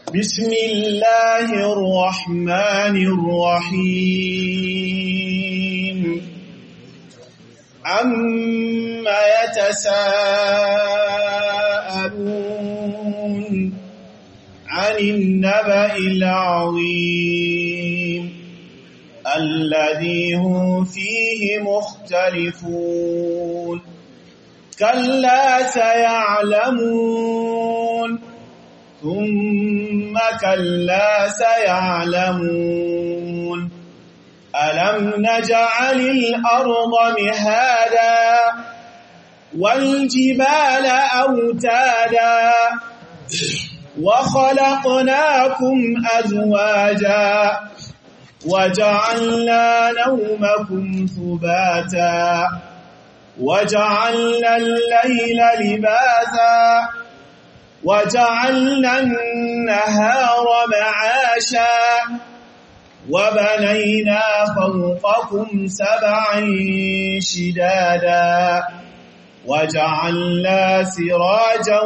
بسم الله الرحمن الرحيم عما يتساءلون عن النبأ العظيم الذي هم فيه مختلفون كلا سيعلمون ثم كلا سيعلمون ألم نجعل الأرض مهادا والجبال أوتادا وخلقناكم أزواجا وجعلنا نومكم ثباتا وجعلنا الليل لباسا وجعلنا النهار معاشا وبنينا فوقكم سبعا شدادا وجعلنا سراجا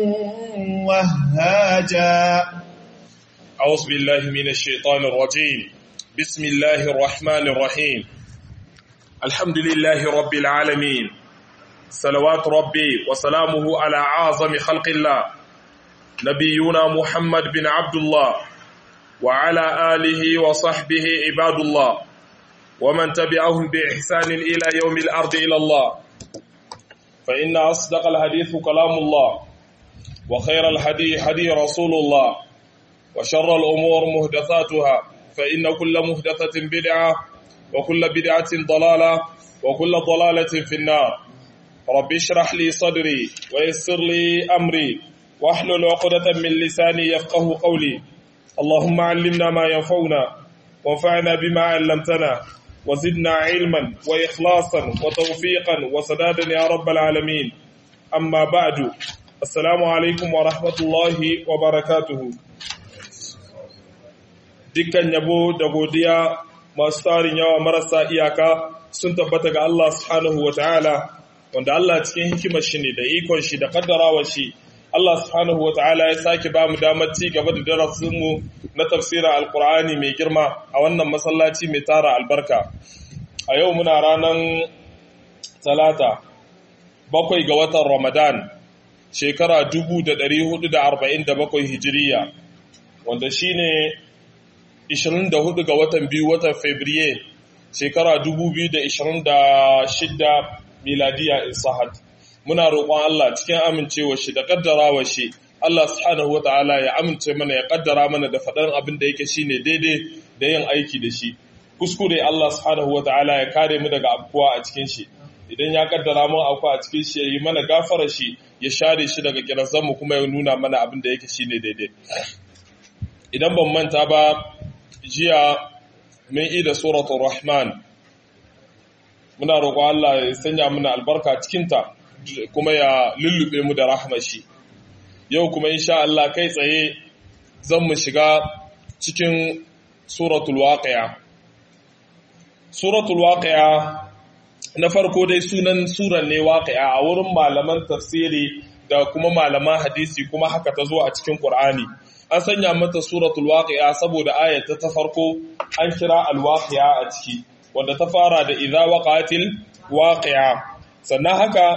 وهاجا أعوذ بالله من الشيطان الرجيم بسم الله الرحمن الرحيم الحمد لله رب العالمين صلوات ربي وسلامه على أعظم خلق الله نبينا محمد بن عبد الله وعلى آله وصحبه عباد الله ومن تبعهم بإحسان إلى يوم الأرض إلى الله فإن أصدق الحديث كلام الله وخير الهدي هدي رسول الله وشر الأمور مهدثاتها فإن كل مهدثة بدعة وكل بدعة ضلالة وكل ضلالة في النار رب اشرح لي صدري ويسر لي أمري واحلل عقدة من لساني يفقه قولي اللهم علمنا ما ينفعنا وانفعنا بما علمتنا وزدنا علما وإخلاصا وتوفيقا وسدادا يا رب العالمين أما بعد السلام عليكم ورحمة الله وبركاته dukkan yabo da godiya masu tarin yawa marasa iyaka sun tabbata ga Allah subhanahu wa ta'ala wanda Allah cikin hikimar shi ne da ikon shi da kaddarawar shi Allah subhanahu wa ta'ala ya sake ba mu damar ci gaba da darasinmu na tafsirin alkur'ani mai girma a wannan masallaci mai tara albarka a yau muna ranar talata bakwai ga watan ramadan shekara 1447 hijiriya wanda shine 24 ga watan biyu watan Fabriye shekara 2026 miladiya in sahat muna roƙon Allah cikin amincewa shi da kaddarawa shi Allah subhanahu wata'ala ya amince mana ya kaddara mana da faɗan abin da yake shine daidai da yin aiki da shi kuskure Allah subhanahu wata'ala ya kare mu daga afkuwa a cikin shi idan ya kaddara mu afkuwa a cikin shi ya yi mana gafara shi ya share shi daga kirazan mu kuma ya nuna mana abin da yake shine daidai idan ban manta ba jiya mun ida suratul rahman muna roƙo Allah ya sanya muna albarka cikinta kuma ya lullube mu da rahmashi yau kuma insha Allah kai tsaye zan mu shiga cikin suratul waqi'a suratul waqi'a na farko dai sunan suran ne waqi'a a wurin malaman tafsiri da kuma malaman hadisi kuma haka ta zo a cikin Qur'ani an sanya mata suratul waqi'a saboda ayata ta farko an kira al-waqi'a a ciki wanda ta fara da idza waqatil waqi'a sannan haka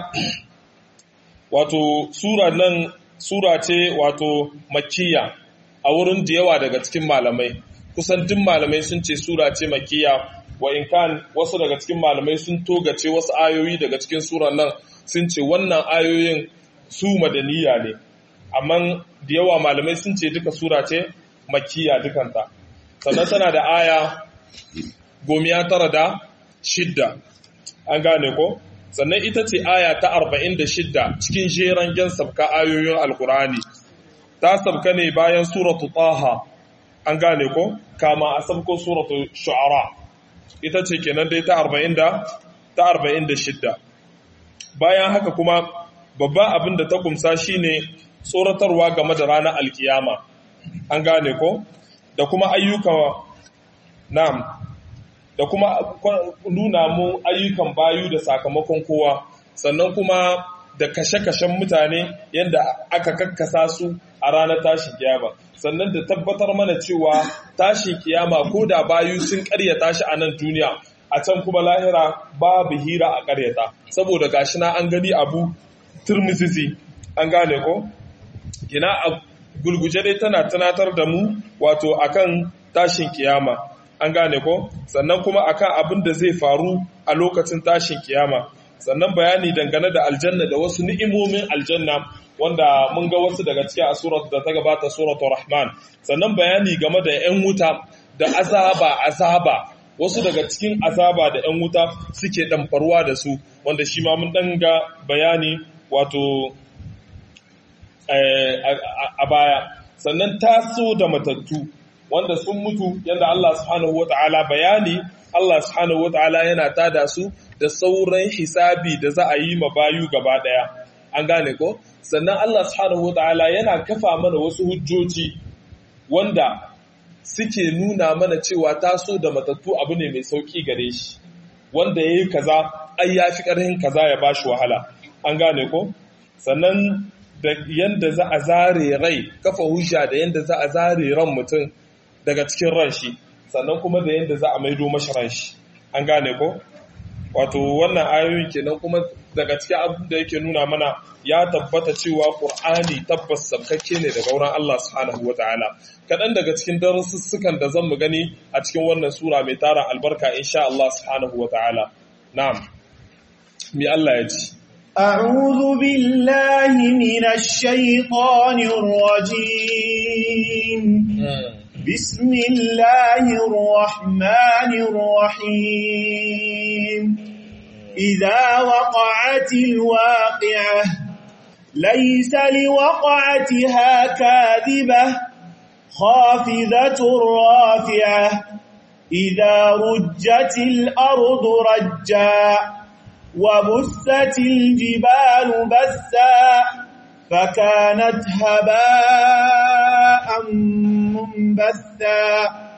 wato sura nan sura ce wato makkiya a wurin da yawa daga cikin malamai kusan duk malamai sun ce sura ce makkiya wa in kan wasu daga cikin malamai sun togace wasu ayoyi daga cikin suran nan sun ce wannan ayoyin su madaniya ne amma da yawa malamai sun ce duka sura ce makkiya dukanta sannan tana da aya gomiya tara da shidda an gane ko sannan ita ce aya ta arba'in da shidda cikin jeran gen sabka ayoyin alkurani ta sabka ne bayan suratu taha an gane ko kama a sabko suratu shu'ara ita ce kenan dai ta arba'in da ta arba'in da shidda bayan haka kuma babban abin da ta kumsa shine tsoratarwa game da ranar alkiyama an gane ko da kuma ayyuka nam da kuma nuna mu ayyukan bayu da sakamakon kowa sannan kuma da kashe-kashen mutane yadda aka kakkasa su a ranar tashin kiyama sannan da tabbatar mana cewa tashin kiyama ko da bayu sun karyata shi a nan duniya a can kuma lahira babu hira a karyata saboda gashi na an gani abu turmisisi an gane ko kina a gulguje dai tana tunatar da mu wato akan tashin kiyama an gane ko sannan kuma akan abin da zai faru a lokacin tashin kiyama sannan bayani dangane da aljanna da wasu ni'imomin aljanna wanda mun ga wasu daga cikin a surat da ta gabata suratul rahman sannan bayani game da 'yan wuta da azaba azaba wasu daga cikin azaba da 'yan wuta suke ɗamfarwa da su wanda shi ma mun ɗanga bayani wato a baya sannan taso da matattu wanda sun mutu yadda Allah subhanahu wa ta'ala bayani Allah subhanahu wa ta'ala yana tada su da sauran hisabi da za a yi ma bayu gaba ɗaya an gane ko sannan Allah subhanahu wa ta'ala yana kafa mana wasu hujjoji wanda suke nuna mana cewa taso da matattu abu ne mai sauki gare shi wanda ya yi kaza ai ya fi ƙarfin kaza ya ba shi wahala an gane ko sannan da yanda za a zare rai kafa hujja da yanda za a zare ran mutum daga cikin ran shi sannan kuma da yanda za a maido mashi ran shi an gane ko wato wannan ayoyi kenan kuma daga cikin abin da yake nuna mana ya tabbata cewa Qur'ani tabbas sabkakke ne daga wurin Allah subhanahu wataala kadan daga cikin darussukan da zan mu gani a cikin wannan sura mai tara albarka insha Allah subhanahu wataala na'am mi Allah ya ji أعوذ بالله من الشيطان الرجيم بسم الله الرحمن الرحيم إذا وقعت الواقعة ليس لوقعتها كاذبة خافذة رافعة إذا رجت الأرض رجا وبثت الجبال بثا فكانت هباء منبثا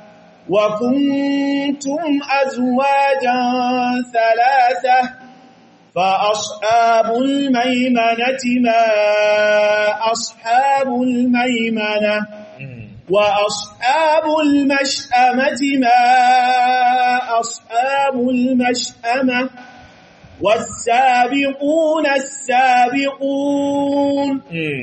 وكنتم أزواجا ثلاثة فأصحاب الميمنة ما أصحاب الميمنة وأصحاب المشأمة ما أصحاب المشأمة والسابقون السابقون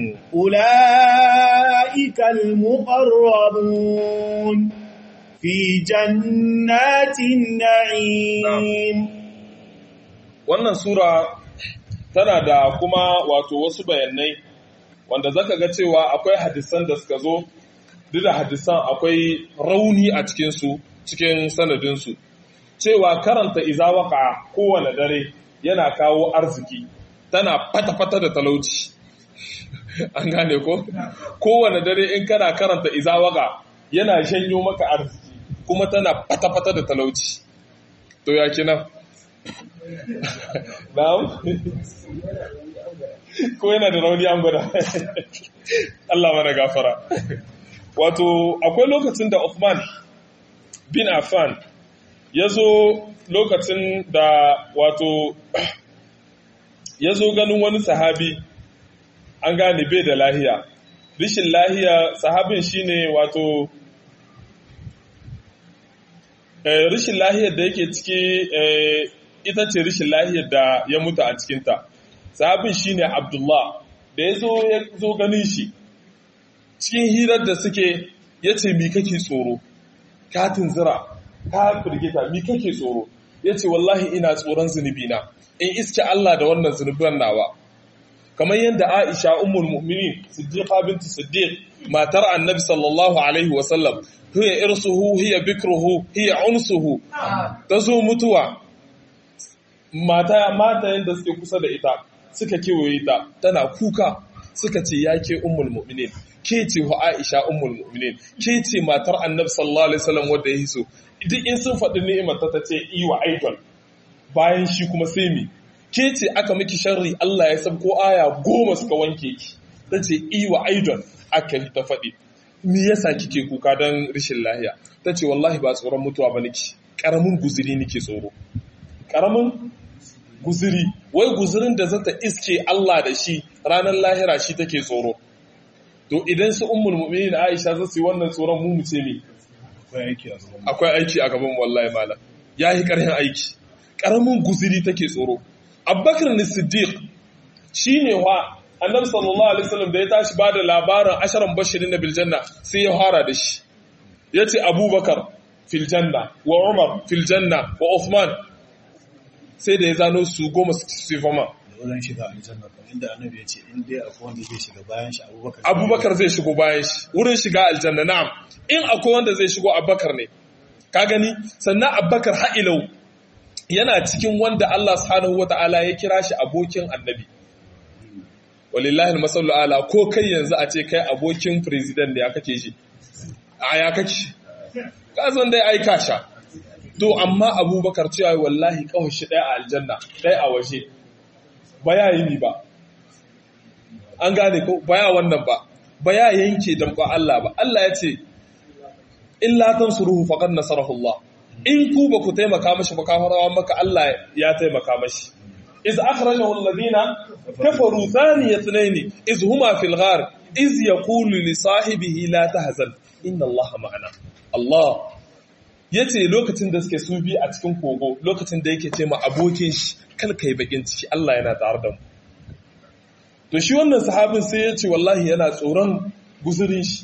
أولئك المقربون في جنات النعيم wannan sura tana da kuma wato wasu bayanai wanda zaka ga cewa akwai hadisan da suka zo duk da hadisan akwai rauni a cikinsu cikin sanadinsu cewa karanta izawaka kowane dare yana kawo arziki tana fata-fata da talauci an gane ko kowane dare in kana karanta izawaka yana shanyo maka arziki kuma tana fata-fata da talauci to ya kina na'am ko yana da rauni an gwada Allah mana gafara wato akwai lokacin da Uthman bin Affan ya zo lokacin da wato ya zo ganin wani sahabi an gane bai da lahiya rishin lahiya sahabin shine wato rishin lahiyar da yake ciki ita ce rishin lahiyar da ya mutu a cikinta sahabin shine abdullah da ya zo ya zo ganin shi cikin hirar da suke ya ce mi kake tsoro katin zira ka firgita mi kake tsoro ya ce wallahi ina tsoron zunubi na in iske Allah da wannan zunubin nawa kamar yadda Aisha ummul mu'minin Siddiqa binti Siddiq matar Annabi sallallahu alaihi wa sallam hiya irsuhu hiya bikruhu hiya unsuhu tazo mutuwa mata mata yanda suke kusa da ita suka kewaye ta tana kuka suka ce yake ummul mu'minin ke ce wa Aisha ummul mu'minin ke ce matar Annabi sallallahu alaihi wasallam wanda ya hiso duk in sun faɗi ni'imar ta tace iwa idol bayan shi kuma sai mi ke ce aka miki sharri Allah ya san ko aya goma suka wanke ki tace iwa idol aka ta faɗi me yasa kike kuka dan rashin lahiya tace wallahi ba tsoron mutuwa ba niki karamin guzuri nake tsoro karamin guzuri wai guzurin da zata iske Allah da shi ranar lahira shi take tsoro to idan su ummul mu'minin Aisha za su yi wannan tsoron mu mu ce me akwai aiki a gaban wallahi malam yayi karhin aiki karamin guziri take tsoro Abubakar ne Siddiq shine wa Annabi sallallahu alaihi wasallam da ya tashi bada labarin asharan bashirin na biljanna sai ya fara da shi yace Abubakar fil janna wa Umar fil janna wa Uthman sai da ya zano su goma su fama wurin shiga aljanna kamar inda annabi ya ce in dai akwai wanda zai shiga bayan shi abubakar abubakar zai shigo bayan shi wurin shiga aljanna na'am in akwai wanda zai shigo abubakar ne ka gani sannan abubakar ha'ilau yana cikin wanda Allah subhanahu wata'ala ya kira shi abokin annabi walillahi almasallu ala ko kai yanzu a ce kai abokin president da ya kake shi a ya kake ka san dai aika sha to amma abubakar cewa wallahi kawai shi ɗaya a aljanna ɗaya a waje ba ya yi ni ba an gane ko ba ya wannan ba ba ya yanke damƙa Allah ba Allah ya ce illa tansuruhu faqad nasarahu Allah in ku ba ku taimaka mashi ba kafarawa maka Allah ya taimaka mashi iz akhrajahu alladhina kafaru thani ithnain iz huma fil ghar iz yaqulu li sahibihi la tahzan inna Allah ma'ana Allah yace lokacin da suke su bi a cikin kogo lokacin da yake ce ma abokin shi kal kai bakin ciki Allah yana tare da mu to shi wannan sahabin sai ya ce wallahi yana tsoron guzurin shi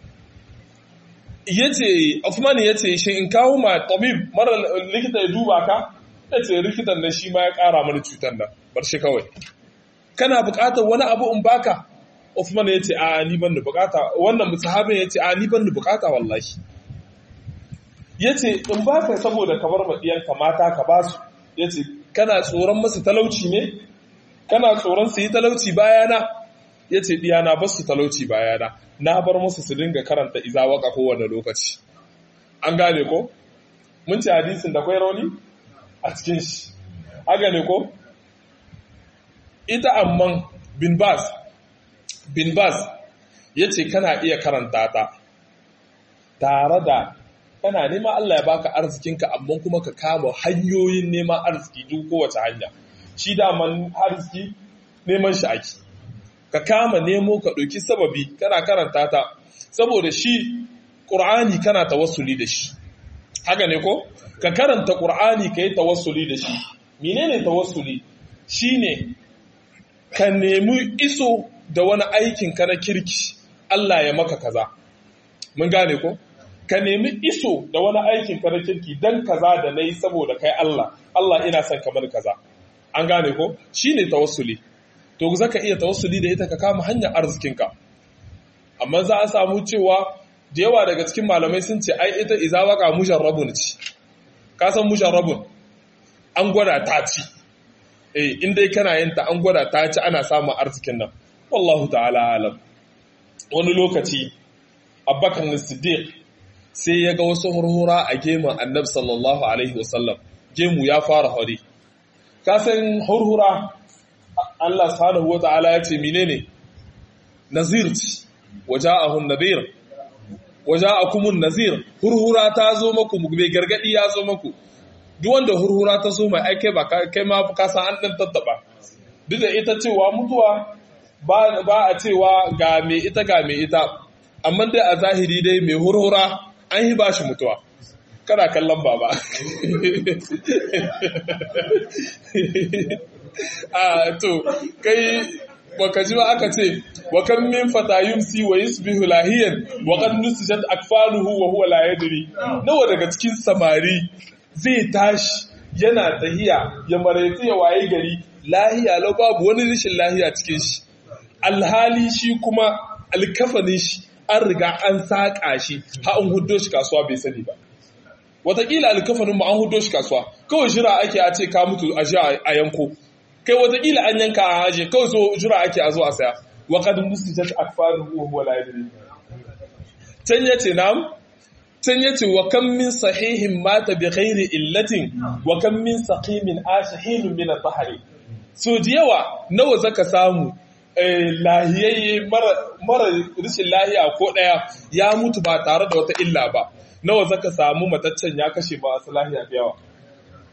ya ce Uthman ya ce shi in kawo ma tabib mara likita ya duba ka ya ce likitan nan shi ma ya kara mana cutar nan bar shi kawai kana bukatar wani abu in baka Uthman ya ce a ni ban da bukata wannan sahabin ya ce a ni ban da bukata wallahi ya ce in baka saboda ka bar maɗiyanka mata ka basu ya ce kana tsoron masu talauci ne kana tsoron su yi talauci bayana ya ce ɗiyana ba su talauci bayana na bar musu su dinga karanta iza waka kowane lokaci an gane ko mun ce hadisin da kwai rauni a cikin shi haka ne ko ita amman bin bas bin bas ya ce kana iya karanta ta tare da kana nema Allah ya baka arzikinka amma kuma ka kama hanyoyin neman arziki duk kowace hanya shi daman arziki neman shi ake ka kama nemo ka ɗauki sababi kana karanta ta saboda shi ƙur'ani kana tawassuli da shi haka ne ko ka karanta ƙur'ani ka yi tawassuli da shi menene tawassuli shine ka nemi iso da wani aikin ka na kirki Allah ya maka kaza mun gane ko ka nemi iso da wani aikin ka na kirki dan kaza da nayi saboda kai Allah Allah ina son kamar kaza an gane ko shine tawassuli to zaka iya tawassuli da ita ka kama hanyar arzikinka amma za a samu cewa da yawa daga cikin malamai sun ce ai ita iza waka musharrabun ce ka san musharrabun an gwada ta ci eh in dai kana yin ta an gwada ta ci ana samun arzikin nan wallahu ta'ala alam wani lokaci abubakar siddiq sai ya ga wasu hurhura a gemun annabi sallallahu alaihi wasallam gemu ya fara hori ka san hurhura Allah subhanahu wata'ala ya ce menene nazir ce waja'ahun nadhir waja'akumun nazir hurhura ta zo maku mai gargadi ya zo maku duk wanda hurhura ta zo mai aike ba kai ma ka san an dan tattaba duk da ita cewa mutuwa ba ba a cewa ga me ita ga me ita amma dai a zahiri dai mai hurhura an yi bashi mutuwa kana kallon baba a to kai baka ji ba aka ce wa kan min fata yumsi wa yusbihu lahiyan wa qad nusijat akfaluhu wa huwa la yadri nawa daga cikin samari zai tashi yana tahiya ya maraitu ya waye gari lahiya lau babu wani rashin lahiya cikin shi alhali shi kuma alkafanin shi an riga an saƙa shi ha an huddo shi kasuwa bai sani ba watakila alkafanin mu an hudo shi kasuwa kawai jira ake a ce ka mutu a a yanko kai watakila an yanka a haje kawai so jira ake a zo a saya wa qad mustajat akfaruhu wa huwa la yadri can yace nam can yace wa kam min sahihin mata bi ghairi illatin wa kam min saqimin ashihin min at-tahri so da yawa nawa zaka samu lahiyayye mara rashin lahiya ko daya ya mutu ba tare da wata illa ba nawa zaka samu mataccen ya kashe ba wasu lahiya da yawa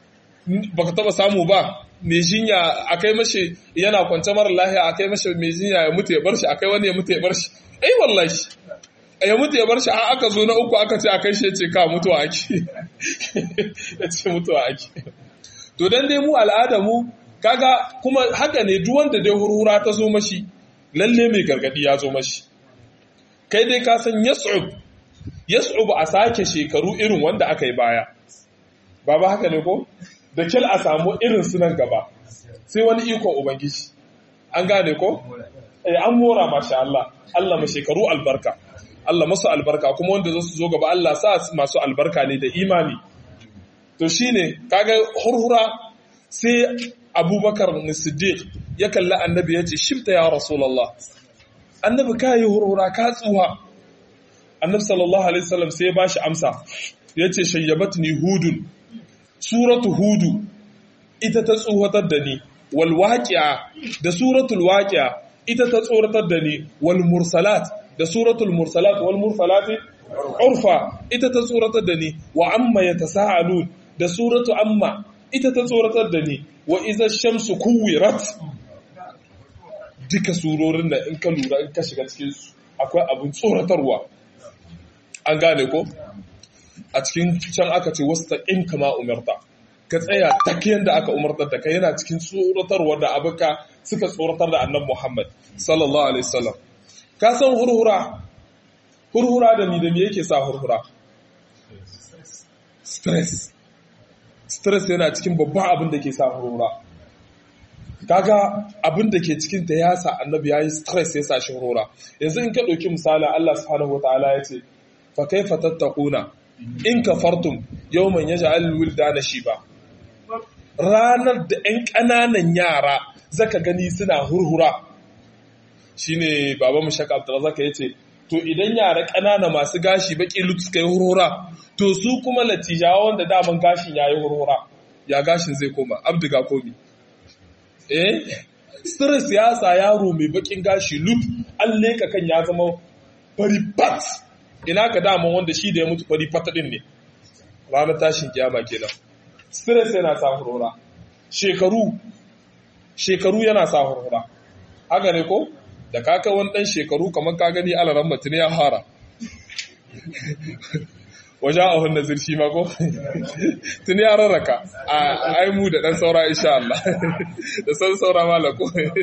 baka taba samu ba mai jinya akai mashi yana kwance mara lahiya akai mashi mai jinya ya mutu ya bar shi akai wani ya mutu ya bar shi eh wallahi ya mutu ya bar shi har aka zo na uku aka ce akai shi ya ce ka mutuwa ake ya ce mutuwa ake to dan dai mu al'ada mu kaga kuma haka ne duk wanda dai hurhura ta zo mashi lalle mai gargadi ya zo mashi kai dai ka san yas'ub yas'ub a sake shekaru irin wanda aka yi baya ba ba haka ne ko da kyal a samu irin su nan gaba sai wani ikon ubangiji an gane ko eh an mora masha Allah Allah ma shekaru albarka Allah masu albarka kuma wanda za su zo gaba Allah sa masu albarka ne da imani to shine kaga hurhura sai abubakar siddiq ya kalli annabi ya ce shifta ya rasulallah annabi ka yi hurhura ka tsuwa annabi sallallahu alaihi wasallam sai ya ba shi amsa ya ce shayyabatni hudun suratu hudu ita ta tsohatar da ni wal waqi'a da suratul waqi'a ita ta tsoratar da ni wal mursalat da suratul mursalat wal mursalati urfa ita ta tsoratar da ni wa amma yatasaalun da suratu amma ita ta tsoratar da ni wa iza shamsu kuwirat duka surorin da in ka lura in ka shiga cikin su akwai abin tsoratarwa an gane ko a cikin can aka ce wasu taƙin kama umarta ka tsaya takiyan da aka umartar da ka yana cikin tsoratarwa da abuka suka tsoratar da annan muhammad sallallahu alaihi wasallam ka san hurhura hurhura da ni da me yake sa hurhura stress stress yana cikin babban abin da ke sa hurhura kaga abin da ke cikin ta ya sa annabi yayi stress ya sa shi hurhura yanzu in ka ɗauki misali Allah subhanahu wataala ya ce fa kaifa tattaquna in kafartum yawman yaj'al wildana shiba ranar da 'yan ƙananan yara zaka gani suna hurhura shine baba mu shaka Abdulrazak yace to idan yara ƙanana masu gashi baki lut suka yi hurhura to su kuma latijawa wanda daman gashin yayi hurhura ya gashin zai koma abdiga komi eh stress ya sa yaro mai bakin gashi lut an leka kan ya zama fari pat ina ka daman wanda shi da ya mutu fari fata din ne ranar tashin kiyama kenan stress yana sa hurhura shekaru shekaru yana sa hurhura haka ne ko da kaka wani dan shekaru kamar ka gani alaran mutum ya fara waje a wannan zirshi ma ko tuni ya rarraka a aimu da dan saura insha Allah da san saura malako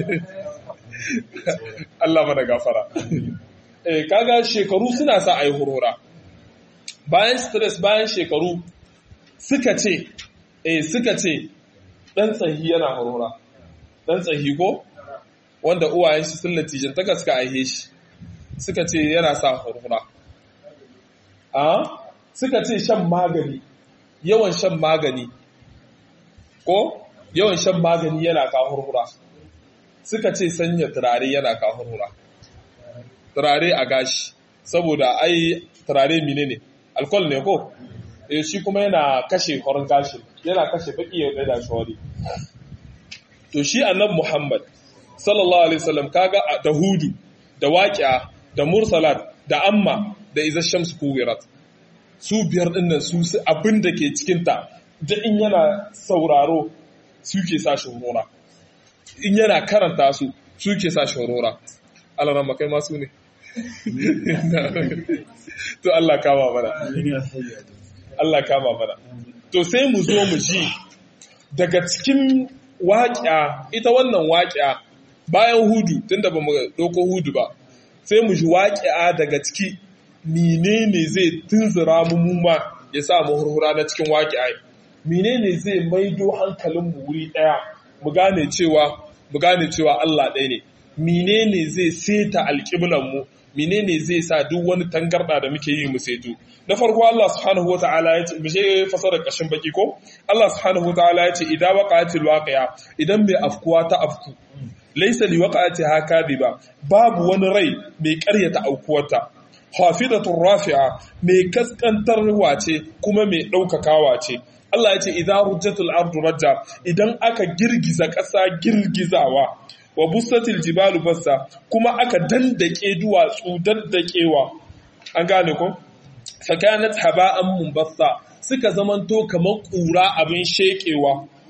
Allah mana gafara eh kaga shekaru suna sa ai hurhura bayan stress bayan shekaru suka ce eh suka ce dan tsahi yana hurhura dan tsahi ko wanda uwayen shi sun latijan ta suka aihe shi suka ce yana sa hurhura a suka ce shan magani yawan shan magani ko yawan shan magani yana ka hurhura suka ce sanya turare yana ka hurhura turare a gashi saboda ai turare mine ne alkol ne ko e shi kuma yana kashe horon gashi yana kashe baki ya da shawari to shi annab muhammad sallallahu alaihi wasallam kaga da hudu da waqi'a da mursalat da amma da iza shamsu kuwirat su biyar dinnan su abin da ke cikin ta da in yana sauraro suke sa shi horora in yana karanta su suke sa shi horora alaran makai masu ne to Allah kama mana Allah kama mana to sai mu zo mu ji daga cikin waƙiya ita wannan waƙiya bayan hudu tunda ba mu ɗauko hudu ba sai mu ji waƙiya daga ciki menene zai tunzura mu muma ya sa mu hurhura na cikin waƙiya menene zai maido hankalin mu wuri ɗaya mu gane cewa mu gane cewa Allah ɗaya ne menene zai seta alƙiblan mu menene zai sa duk wani tangarda da muke yi mu seto na farko Allah subhanahu wataala ya ce bishe fasara kashin baki ko Allah subhanahu wataala ya ce idan waqa'atil waqi'a idan mai afkuwa ta afku laysa li waqa'atiha kadiba babu wani rai mai ƙaryata aukuwarta hafidatur rafi'a mai kaskantarwa ce kuma mai ɗaukakawa ce Allah ya ce idan rujjatul ardu rajja idan aka girgiza ƙasa girgizawa wa busatil jibalu bassa kuma aka dandake duwatsu dandakewa an gane ko fakanat haba'an munbassa suka zamanto kamar kura abin shekewa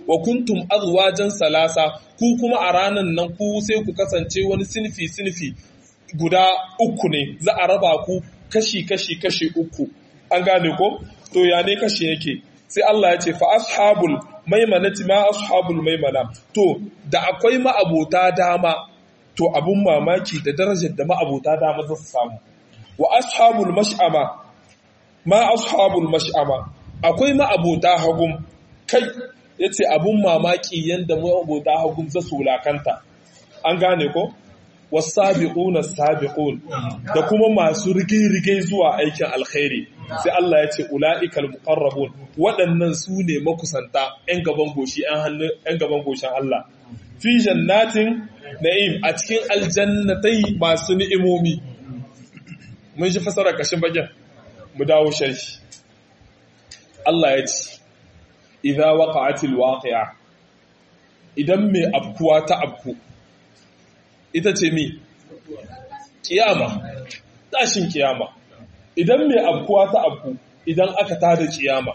wa kuntum azwajan salasa ku kuma a ranan nan ku sai ku kasance wani sinfi sinfi guda uku ne za a raba ku kashi kashi kashi uku an gane ko to ya ne kashi yake sai Allah ya ce fa ashabul maimanati ma ashabul maimana to da akwai ma'abota dama to abun mamaki da darajar da ma'abota dama za su samu wa ashabul mash'ama ma ashabul mash'ama akwai ma'abota hagum kai yace abun mamaki yanda ma'abota hagum za su wulakanta an gane ko wasabiquna sabiqun da kuma masu rige-rige zuwa aikin alkhairi sai Allah ya ce ula'ikal muqarrabun waɗannan su ne makusanta 'yan gaban goshi 'yan gaban goshin Allah fi jannatin na'im a cikin aljannatai masu ni'imomi mun shi fasara kashin bagen mu dawo sharhi Allah ya ce idza waqa'atil waqi'a idan mai abkuwa ta abku ita ce mi kiyama tashin kiyama idan mai abkuwa ta abku idan aka tada kiyama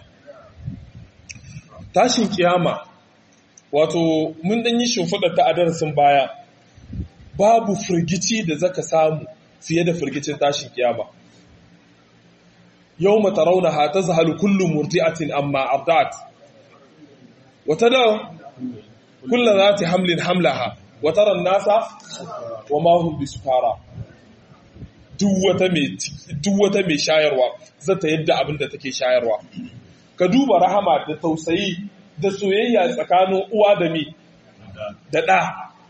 tashin kiyama wato mun dan yi shimfiɗa ta a darasin baya babu firgici da zaka samu fiye da firgicin tashin kiyama yau mata rauna ha ta zahalu kullum murdi'atin amma ardat wata da kullum za ta hamlin hamlaha wata ran nasa wa mahun bisukara duk wata mai shayarwa zata yadda abin da take shayarwa ka duba rahama da tausayi da soyayya tsakanin uwa da mi da ɗa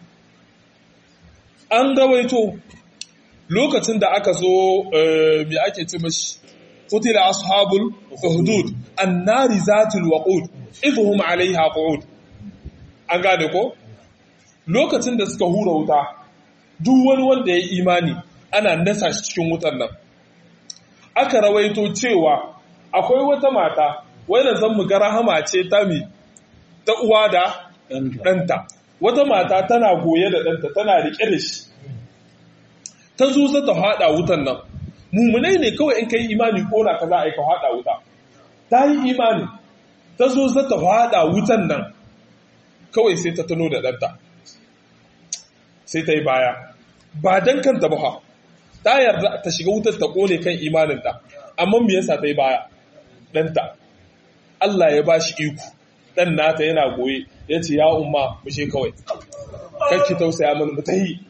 an rawaito lokacin da aka zo mai ake ce mashi kutila ashabul hudud annari zatul waqud idhum alaiha qu'ud an gane ko lokacin da suka hura wuta duk wani wanda ya imani ana nasa shi cikin wutan nan aka rawaito cewa akwai wata mata wadda zan mu ga rahama ce ta mi ta uwa da ɗanta wata mata tana goye da ɗanta tana riƙe da shi ta zo za ta haɗa wutan nan mummunai ne kawai in ka yi imani ƙona ka za a yi ka haɗa wuta ta yi imani ta zo za ta haɗa wutan nan kawai sai ta tuno da ɗanta sai ta yi baya ba don kanta ba ta yarda ta shiga wutar ta ƙone kan imaninta amma me yasa ta yi baya ɗanta Allah ya ba shi iko ɗan nata yana goye ya ce ya umma mushe kawai kakki tausaya mana mu ta yi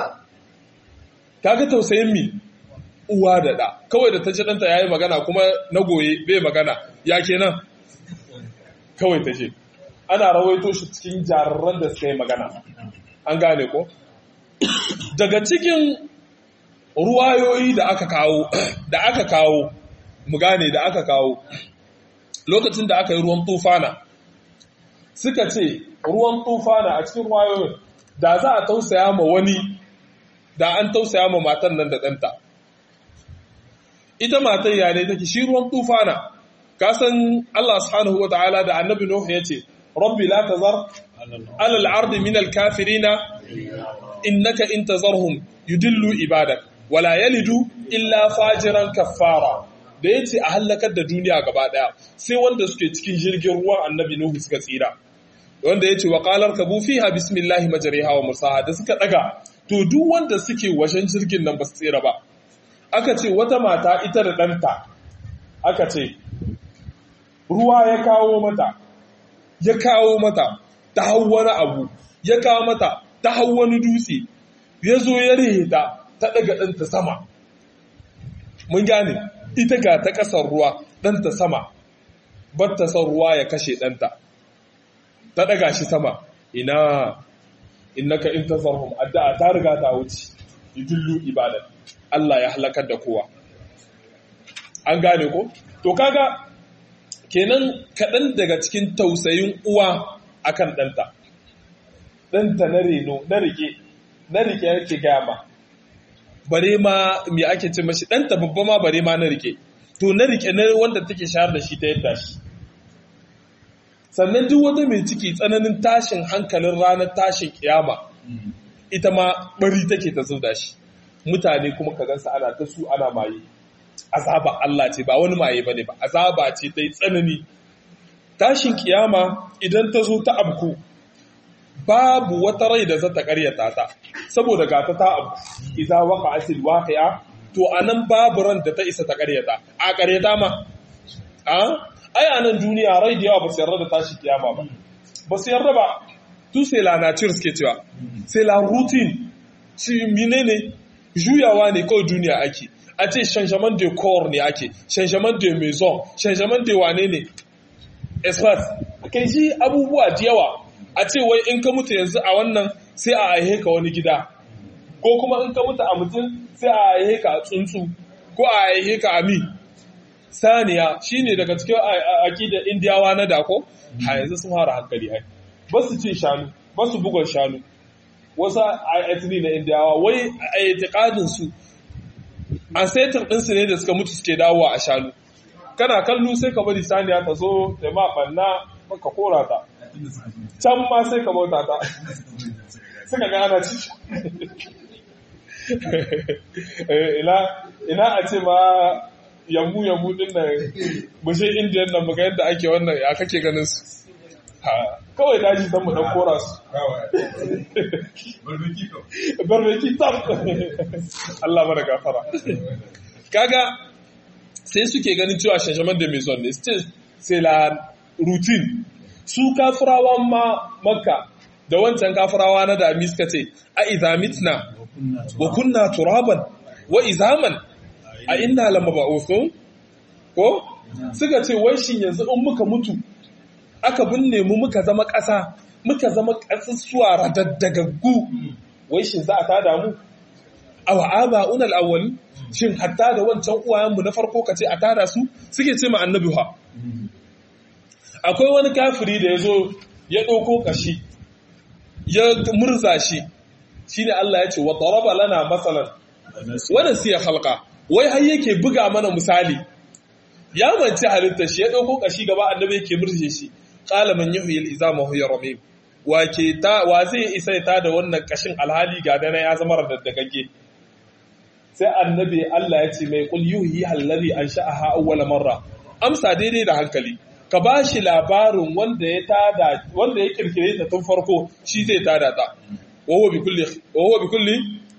kaga tausayin mi uwa da ɗa kawai da ta ce ɗanta ya yi magana kuma na goye bai magana ya kenan kawai ta ce ana rawaito shi cikin jararren da suka yi magana an gane ko daga cikin ruwayoyi da aka kawo da aka kawo mu gane da aka kawo lokacin da aka yi ruwan tufana suka ce ruwan tufana a cikin ruwayoyin da za a tausaya ma wani da an tausaya ma matan nan da ɗanta ita matan ya ne take shi ruwan tufana ka san Allah subhanahu wa ta'ala da annabi Nuhu ya ce rabbi la tazar ala al-ardi min al-kafirina innaka in tazarhum yudillu ibadak wala yalidu illa fajiran kaffara da yace a halakar da duniya gaba daya sai wanda suke cikin jirgin ruwan annabi Nuhu suka tsira wanda yace wa qalar kabu fiha bismillahi majriha wa mursaha da suka daga to duk wanda suke wajen jirgin nan ba su tsira ba aka ce wata mata ita da ɗanta aka ce ruwa ya kawo mata ya kawo mata ta hau wani abu ya kawo mata ta hau wani dutse ya zo ya rihe ta ta daga ɗanta sama mun gane ita ga ta ƙasar ruwa ɗanta sama bar ta son ruwa ya kashe ɗanta ta daga shi sama ina innaka in tazarhum addu'a ta riga ta wuce yudillu ibadat Allah ya halakar da kowa an gane ko to kaga kenan kaɗan daga cikin tausayin uwa akan ɗanta ɗanta na reno na rike na rike yake gama bare ma me ake ce mashi ɗanta babba ma bare ma na rike to na rike na wanda take shayar da shi ta yadda shi sannan duk wata mai ciki tsananin tashin hankalin ranar tashin kiyama ita ma bari take ta zuda shi mutane kuma ka gansa ana ta su ana maye azaba Allah ce ba wani maye bane ba azaba ce ta yi tsanani tashin kiyama idan ta zo ta abku babu wata rai da za ta karyata ta saboda gata ta abu idza waqa'atil waqi'a to anan babu ran da ta isa ta karyata a karyata ma a ai anan duniya rai da yawa ba su yarda da tashin kiyama ba ba su yarda ba tu sai la nature suke cewa sai la routine shi menene juyawa ne kawai duniya ake a ce changement de corps ne ake changement de maison changement de wane ne espace kai shi abubuwa da yawa a ce wai in ka mutu yanzu a wannan sai a aihe ka wani gida ko kuma in ka mutu a mutum sai a aihe ka a tsuntsu ko a aihe ka a mi saniya shine daga cikin aƙidar indiyawa na dako ha yanzu sun fara hankali hai ba su cin shanu ba su bugon shanu wasu ayatini na indiyawa wai a itikadin su ancestor ɗinsu ne da suka mutu suke dawowa a shanu kana kallo sai ka bari saniya ta zo ta ma banna ka kora ta can ma sai ka bauta ta suka ga ana ci ina a ce ma yammu yammu din nan bushe indiyan nan muga yadda ake wannan ya kake ganin su kawai daji don mu dan kora su barbeki tam Allah mana gafara kaga sai suke ganin cewa shashaman da maison ne sai la routine su kafirawan ma makka da wancan kafirawa na dami suka ce a izamitna wa kunna turaban wa izaman a inna lama ba'uthun ko suka ce wai shin yanzu in muka mutu aka binne mu muka zama ƙasa muka zama ƙasusuwa radaddagaggu wai shin za a tada mu aw aba'una al-awwal shin hatta da wancan uwayenmu na farko kace a tada su suke ce ma annabi ha akwai wani kafiri da yazo ya ɗauko kashi ya murza shi shine Allah ya ce wa daraba lana masalan wa nasiya khalqa wai har yake buga mana misali ya manci halitta shi ya ɗauko kashi gaba annabi yake murje shi qala man yuhyi al-izama huwa ramim wa ke ta wa zai isa ta da wannan kashin alhali ga dana ya zama radaddagagge sai annabi Allah ya ce mai kul yuhi allazi ansha'aha awwal marra amsa daidai da hankali ka bashi labarin wanda ya tada wanda ya kirkire ta tun farko shi zai tada ta wa huwa bi kulli wa huwa bi kulli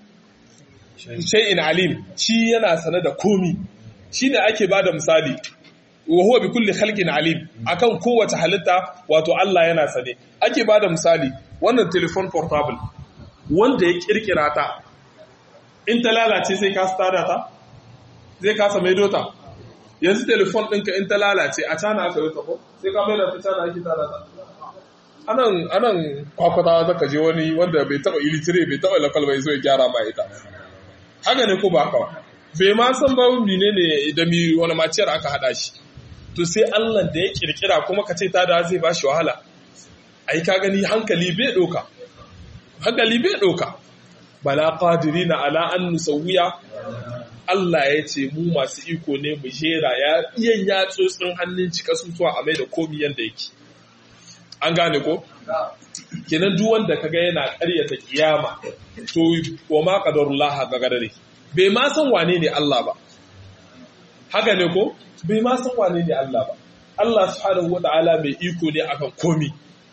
shay'in alim shi yana sane da komi shine ake bada misali wa huwa bi kulli khalqin alim akan kowace halitta wato Allah yana sane ake bada misali wannan telephone portable wanda ya kirkira ta in ta lalace sai ka tada ta zai kasa maido ta yanzu telefon ɗinka in ta lalace a cana aka yi ko sai ka mai da ta cana ake tada ta anan anan kwakwata zaka je wani wanda bai taba ilitire bai taba lakal bai zo ya gyara ma ita haka ne ko ba haka bai ma san ba mine ne da mi wani maciyar aka hada shi to sai Allah da ya kirkira kuma ka ce tada zai ba shi wahala ai ka gani hankali bai doka hankali bai doka bala qadirina ala an nusawiya Allah ya ce mu masu iko ne mu jera ya iyan yatsotsin hannun cika sutuwa a mai da komi yanda yake an gane ko kenan duk wanda kaga yana ƙaryata kiyama to wa ma qadarullah ga gadare bai ma san wane ne Allah ba haka ne ko bai ma san wane ne Allah ba Allah subhanahu wataala mai iko ne akan komi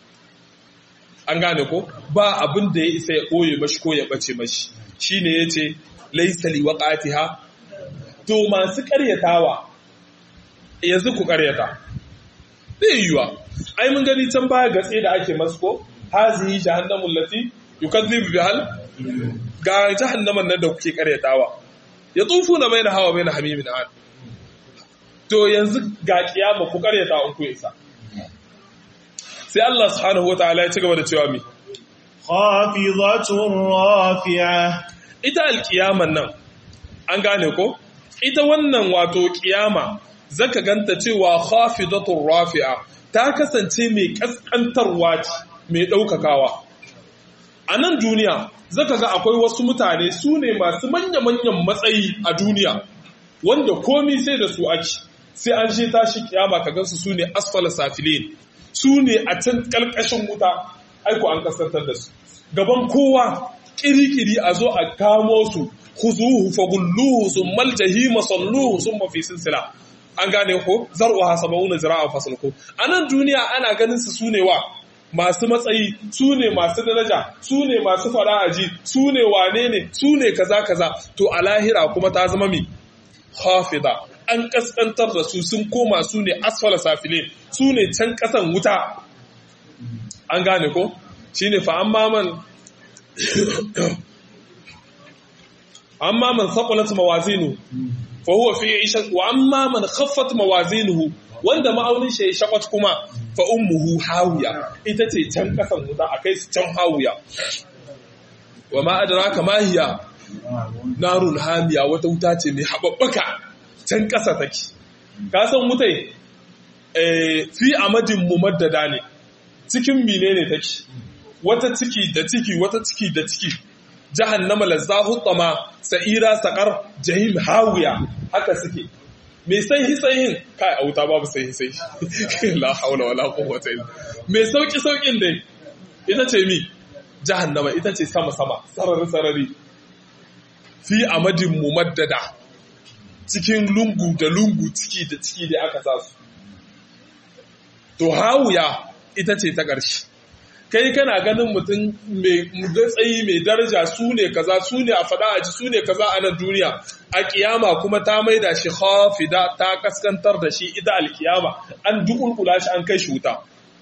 an gane ko ba abin da ya isa ya ɓoye mashi ko ya ɓace mashi shi ne ya ce laisali waƙatiha to masu ƙaryatawa yanzu ku ƙaryata zai yiwuwa ai mun gani can baya gatse da ake masu ko hazihi jahannamun lati yukazzibu bihal ga jahannaman nan da kuke ƙaryatawa ya tsufu na mai na hawa mai na hamimin an to yanzu ga kiyama ku ƙaryata in ku isa sai Allah subhanahu wa ta'ala ya ci gaba da cewa mi khafidatun rafi'a ita alkiyaman nan an gane ko ita wannan wato kiyama zaka ganta cewa khafidatun rafi'a ta kasance mai kaskantarwa ce mai daukakawa a nan duniya zaka ga akwai wasu mutane su ne masu manya-manyan matsayi a duniya wanda komi sai da su ake sai an je tashi kiyama ka gansu su ne asfala safilin su ne a can ƙalƙashin wuta aiko an kasantar da su gaban kowa ƙiri-ƙiri a zo a kamo su huzuhu fagulluhu sun maljahima salluhu sun mafi silsila an gane ko zar'uha sab'una zira'an fasalku anan duniya ana ganin su sune wa masu matsayi su ne masu daraja su ne masu fara'aji su ne wane ne su ne kaza kaza to a lahira kuma ta zama mi hafida an kaskantar da su sun koma su ne asfala safile su ne can kasan wuta an gane ko shine fa amma man amma man thaqulat mawazinu fa huwa fi 'isha wa amma man khaffat mawazinuhu wanda ma'aunin shi ya shakwat kuma fa ummuhu hawiya ita ce can kasan wuta akai su can hawiya wa ma adraka ma hiya narun hamiya wata wuta ce mai hababbaka can kasa take ka san wutai eh fi amadin mumaddada ne cikin menene take wata ciki da ciki wata ciki da ciki jahannama lazzahu tama sa'ira saqar jahim hawiya haka suke mai sanyi sanyin kai a wuta babu sanyi sanyi la haula wala quwwata illa mai sauki saukin dai ita ce mi jahannama ita ce sama sama sarari sarari fi amadin mumaddada cikin lungu da lungu ciki da ciki da aka sa su to hawiya ita ce ta ƙarshe kai kana ganin mutum mai tsayi mai daraja su ne kaza su ne a faɗa aji su ne kaza a nan duniya a kiyama kuma ta maida shi hafida ta kaskantar da shi ita alkiyama an dukulkula shi an kai shi wuta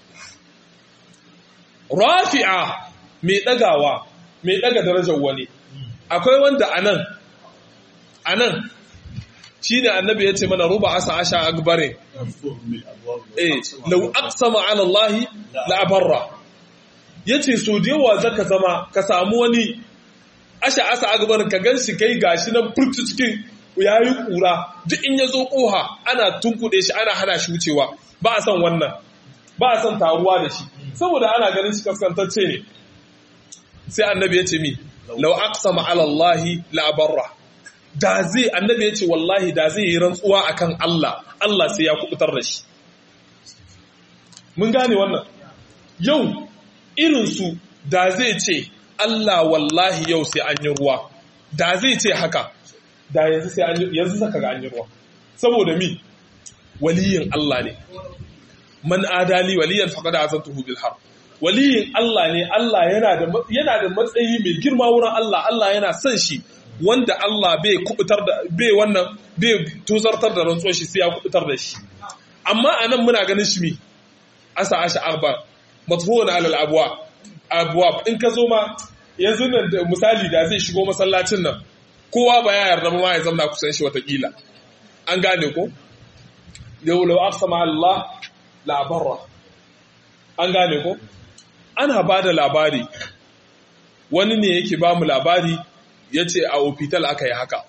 rafi'a mai ɗagawa mai ɗaga darajar wani akwai wanda a nan a nan shi ne annabi ya ce mana ruba asa asha akbarin eh lau aqsama ala allahi la abarra ya ce so da yawa zaka zama ka samu wani asha asa agbar ka gan shi kai gashi nan furtu cikin ya yi kura duk in ya zo koha ana tunkuɗe shi ana hana shi wucewa ba a son wannan ba a son taruwa da shi saboda ana ganin shi kaskantacce ne sai annabi ya ce mi lau aqsama ala allahi la abarra da zai annabi ya ce wallahi da zai yi rantsuwa akan Allah Allah sai ya kubutar da shi mun gane wannan yau irinsu da zai ce Allah wallahi yau sai an yi ruwa da zai ce haka da yanzu sai an yi yanzu saka ga an yi ruwa saboda mi waliyin Allah ne man adali waliyan faqad azantuhu bil har waliyin Allah ne Allah yana da yana da matsayi mai girma wurin Allah Allah yana son shi wanda Allah bai kubutar da bai wannan bai tozartar da rantsuwar shi sai ya kubutar da shi amma anan muna ganin shi mi asa asha arba matfuwan alal abuwa abuwa in ka zo ma yanzu nan da misali da zai shigo masallacin nan kowa ba ya yarda ma ya zama kusan shi watakila an gane ko yau lau aqsama Allah la barra an gane ko ana ba da labari wani ne yake ba mu labari ya ce a ofital aka yi haka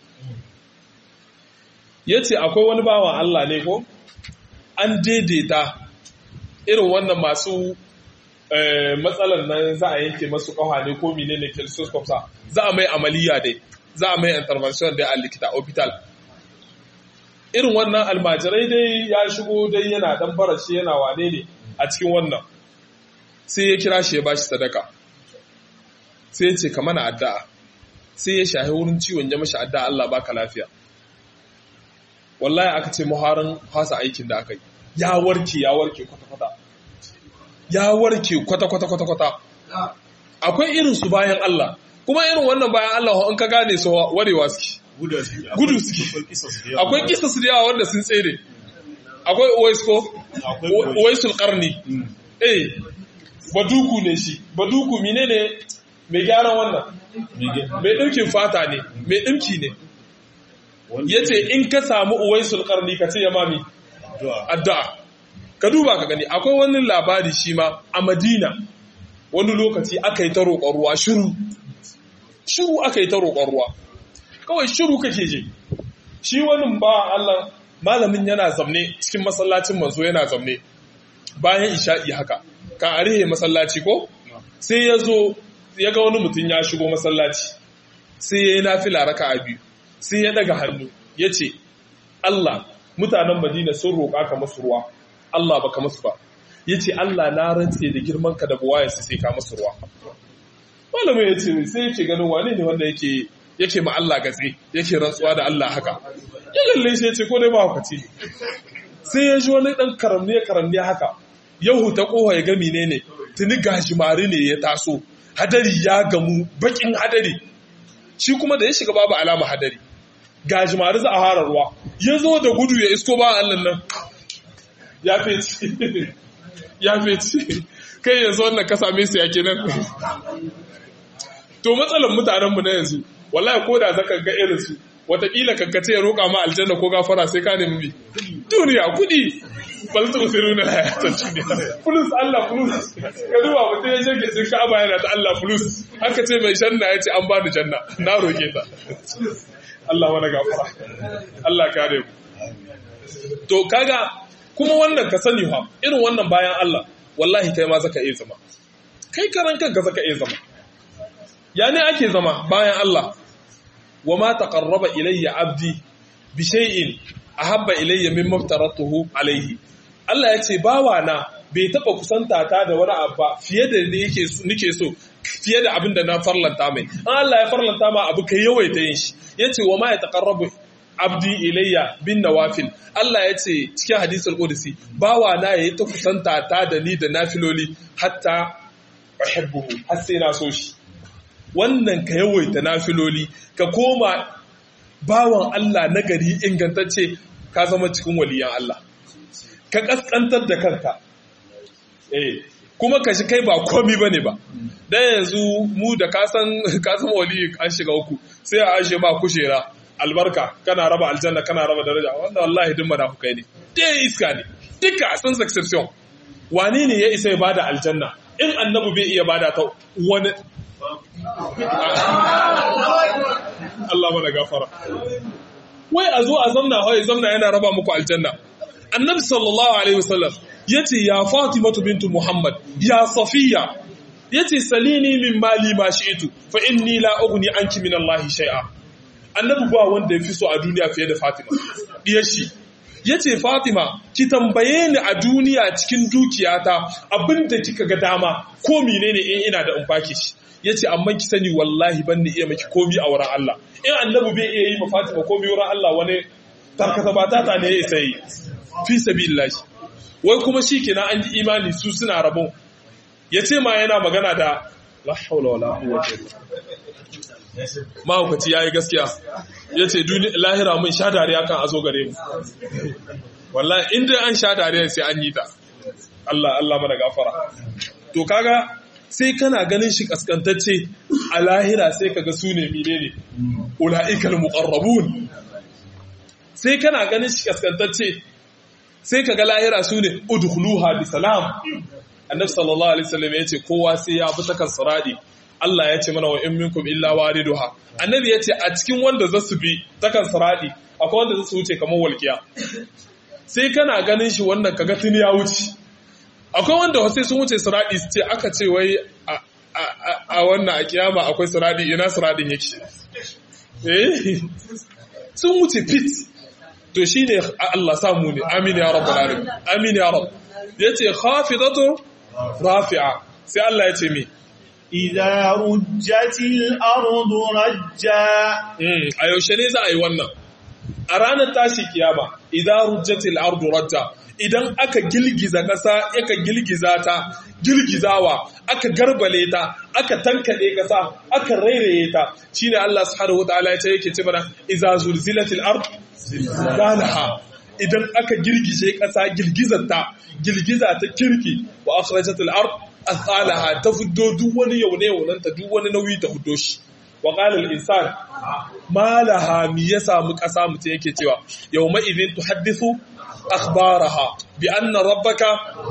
ya ce akwai wani bawan Allah ne ko an daidaita irin wannan masu matsalar nan za a yanke masu kawa ne ko mine ne kiloscope sa za a mai amaliya dai za a mai intervention dai a likita hospital irin wannan almajirai dai ya shigo dai yana dan barashi yana wane ne a cikin wannan sai ya kira shi ya bashi sadaka sai ya ce ka mana addu'a sai ya shahi wurin ciwon ya mashi addu'a Allah baka lafiya wallahi aka ce muharin fasa aikin da aka yi ya warke ya warke kwata-kwata ya warke kwata-kwata-kwata akwai irin su bayan Allah kuma irin wannan bayan Allah in ka gane su warewa suke gudu suke akwai kisa su da yawa wanda sun tsere akwai uwaisko uwaisul karni eh baduku ne shi baduku mine ne mai gyaran wannan mai ɗinkin fata ne mai ɗinki ne ya ce in ka samu uwaisul karni ka ce ya mami addu'a ka duba ka gani akwai wani labari shi ma a madina wani lokaci aka yi ta roƙon ruwa shiru shiru aka yi ta roƙon ruwa kawai shiru kake je shi wani ba Allah malamin yana zamne cikin masallacin manzo yana zamne bayan isha'i haka ka arihe masallaci ko sai ya zo ya ga wani mutum ya shigo masallaci sai ya yi nafila raka a biyu sai ya daga hannu ya ce Allah mutanen Madina sun roƙa ka masu ruwa Allah baka masu ba ya ce Allah na rantse da girman ka da buwayensu sai ka masu ruwa malamin ya ce sai yake ganin wane ne wanda yake yake ma Allah gatse yake rantsuwa da Allah haka ya kalle shi ya ce ko dai ba hukaci sai ya ji wani dan karamne karamne haka yahu ta koha ya ga menene tuni gashimari ne ya taso hadari ya gamu bakin hadari shi kuma da ya shiga babu alama hadari gajimari za a hara ruwa ya zo da gudu ya isko ba Allah nan ya feci ya feci kai yanzu wannan ka same su ya kenan to matsalar mutanenmu na yanzu wallahi ko da zaka ga irin su wataƙila kankace ya roƙa ma aljanna ko gafara sai ka nemi duniya kuɗi bal tu siruna hayatan duniya fulus Allah fulus ka duba mutum ya shege sun ka'aba yana da Allah fulus haka ce mai janna ya ce an bani janna na roƙe ta Allah wani gafara Allah kare mu to kaga kuma wannan ka sani fa irin wannan bayan Allah wallahi kai ma zaka iya zama kai karan kanka zaka iya zama ya ne ake zama bayan Allah wa ma taqarraba ilayya abdi bi shay'in ahabba ilayya mimma aftaratuhu alayhi Allah ya ce bawa na bai taba kusanta ta da wani abu fiye da yake nike so fiye da abin da na farlanta mai an Allah ya farlanta ma abu kai yawaita yin shi yace wa ma ya taqarrabu abdi ilayya bin nawafil Allah ya ce cikin hadisul qudsi bawa na yayi ta kusanta ta da ni da nafiloli hatta uhibbuhu har sai na so shi wannan ka yawaita nafiloli ka koma bawan Allah nagari ingantacce ka zama cikin waliyan Allah ka kaskantar da kanka eh kuma ka shi kai ba komi bane ba dan yanzu mu da ka san ka san wali an shiga uku sai a ashe ma kushera albarka kana raba aljanna kana raba daraja wanda wallahi duk munafukai ne dai iska ne duka sans exception wani ne ya isa ya bada aljanna in annabi bai iya bada ta wani Allah mana gafara wai a zo a zamna wai zamna yana raba muku aljanna annabi sallallahu alaihi wasallam yace ya fatimatu bintu muhammad ya safiya yace salini min mali ma shi'tu fa inni la ughni anki min allahi shay'a annabi ba wanda yafi so a duniya fiye da fatima diyar shi yace fatima ki tambaye ni a duniya cikin dukiyata abinda kika ga dama ko menene in ina da in baki shi yace amma ki sani wallahi ban ni iya miki komi a wurin Allah in annabi bai iya yi ma fatima komi wurin Allah wani tarkata batata ne ya isa yi fi sabilillah wai kuma shi kenan an yi imani su suna rabon ya ce ma yana magana da la haula wala quwwata mahaukaci yayi gaskiya ya ce lahira mun sha dariya kan azo gare mu wallahi in dai an sha dariya sai an yi ta Allah Allah mana gafara to kaga sai kana ganin shi kaskantacce a lahira sai kaga su ne menene ulaikal muqarrabun sai kana ganin shi kaskantacce sai ka ga lahira su ne udhuluha bi salam annabi sallallahu alaihi wasallam yace kowa sai ya bi takan siradi Allah ya ce mana wa in minkum illa wariduha annabi yace a cikin wanda za su bi takan siradi akwai wanda za su wuce kamar walkiya sai kana ganin shi wannan kaga tuni ya wuce akwai wanda sai sun wuce siradi su ce aka ce wai a wannan a kiyama akwai siradi ina siradin yake eh sun wuce fit to shi ne Allah samu ne amin ya rabu alamin amin ya rabu ya ce khafidatu rafi'a sai Allah ya ce mi idza rujjatil ardu rajja a yaushe ne za a yi wannan a ranar tashi kiyama idza rujjatil ardu rajja idan aka gilgiza ƙasa aka gilgiza ta girgizawa aka garbale ta aka tankade ƙasa aka rairaye ta shine Allah subhanahu wataala ya ce yake ce mana idza zulzilatil ard zilzalaha idan aka girgije ƙasa girgizarta girgiza ta kirki wa akhrajatil ard athalaha ta fuddo duk wani yaune yaunanta duk wani nauyi ta fuddo shi wa qala al insan ma laha mi ya samu ƙasa mutum yake cewa yawma idin tuhaddithu akhbaraha bi anna rabbaka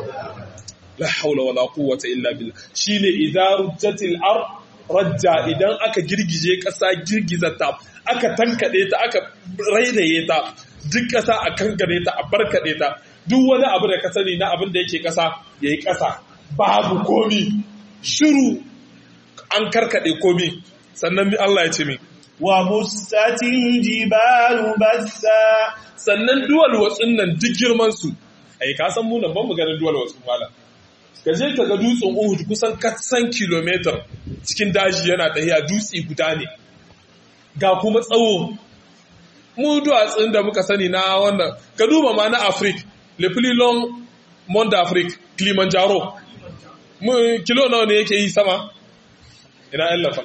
la hawla wala quwwata illa billah shine idza rujjatil ard rajja idan aka girgije ƙasa girgizarta aka tankade ta aka rairaye ta duk ƙasa a kankare ta a barkaɗe ta duk wani abu da ka sani na abin da yake ƙasa ya yi ƙasa babu komi shiru an karkaɗe komi sannan mi Allah ya ce mi wa bustatil jibalu bassa sannan duwal watsun nan duk girman su ai ka san mu nan ban mu ganin duwal watsun mala ka je ka ga dutsen Uhud kusan katsan kilometer cikin daji yana tafiya dutse guda ne ga kuma tsawo mu duwatsun da muka sani na wannan ka duba ma na afrik le plus long mont d'afrique kilimanjaro mu kilo nawa ne yake yi sama ina yan lafal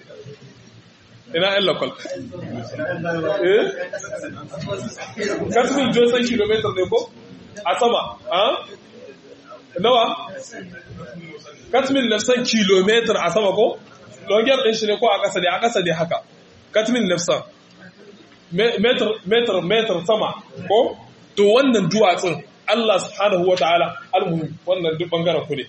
ina yan lafal eh kasmin josan kilometer ne ko a sama ha nawa katmin nafsan kilometer a sama ko longiyar ɗin shi ne ko a ƙasa ne a ƙasa ne haka katmin nafsan metar metar metar sama ko to wannan duwatsun Allah subhanahu wata'ala almuhim wannan duk bangaren ku ne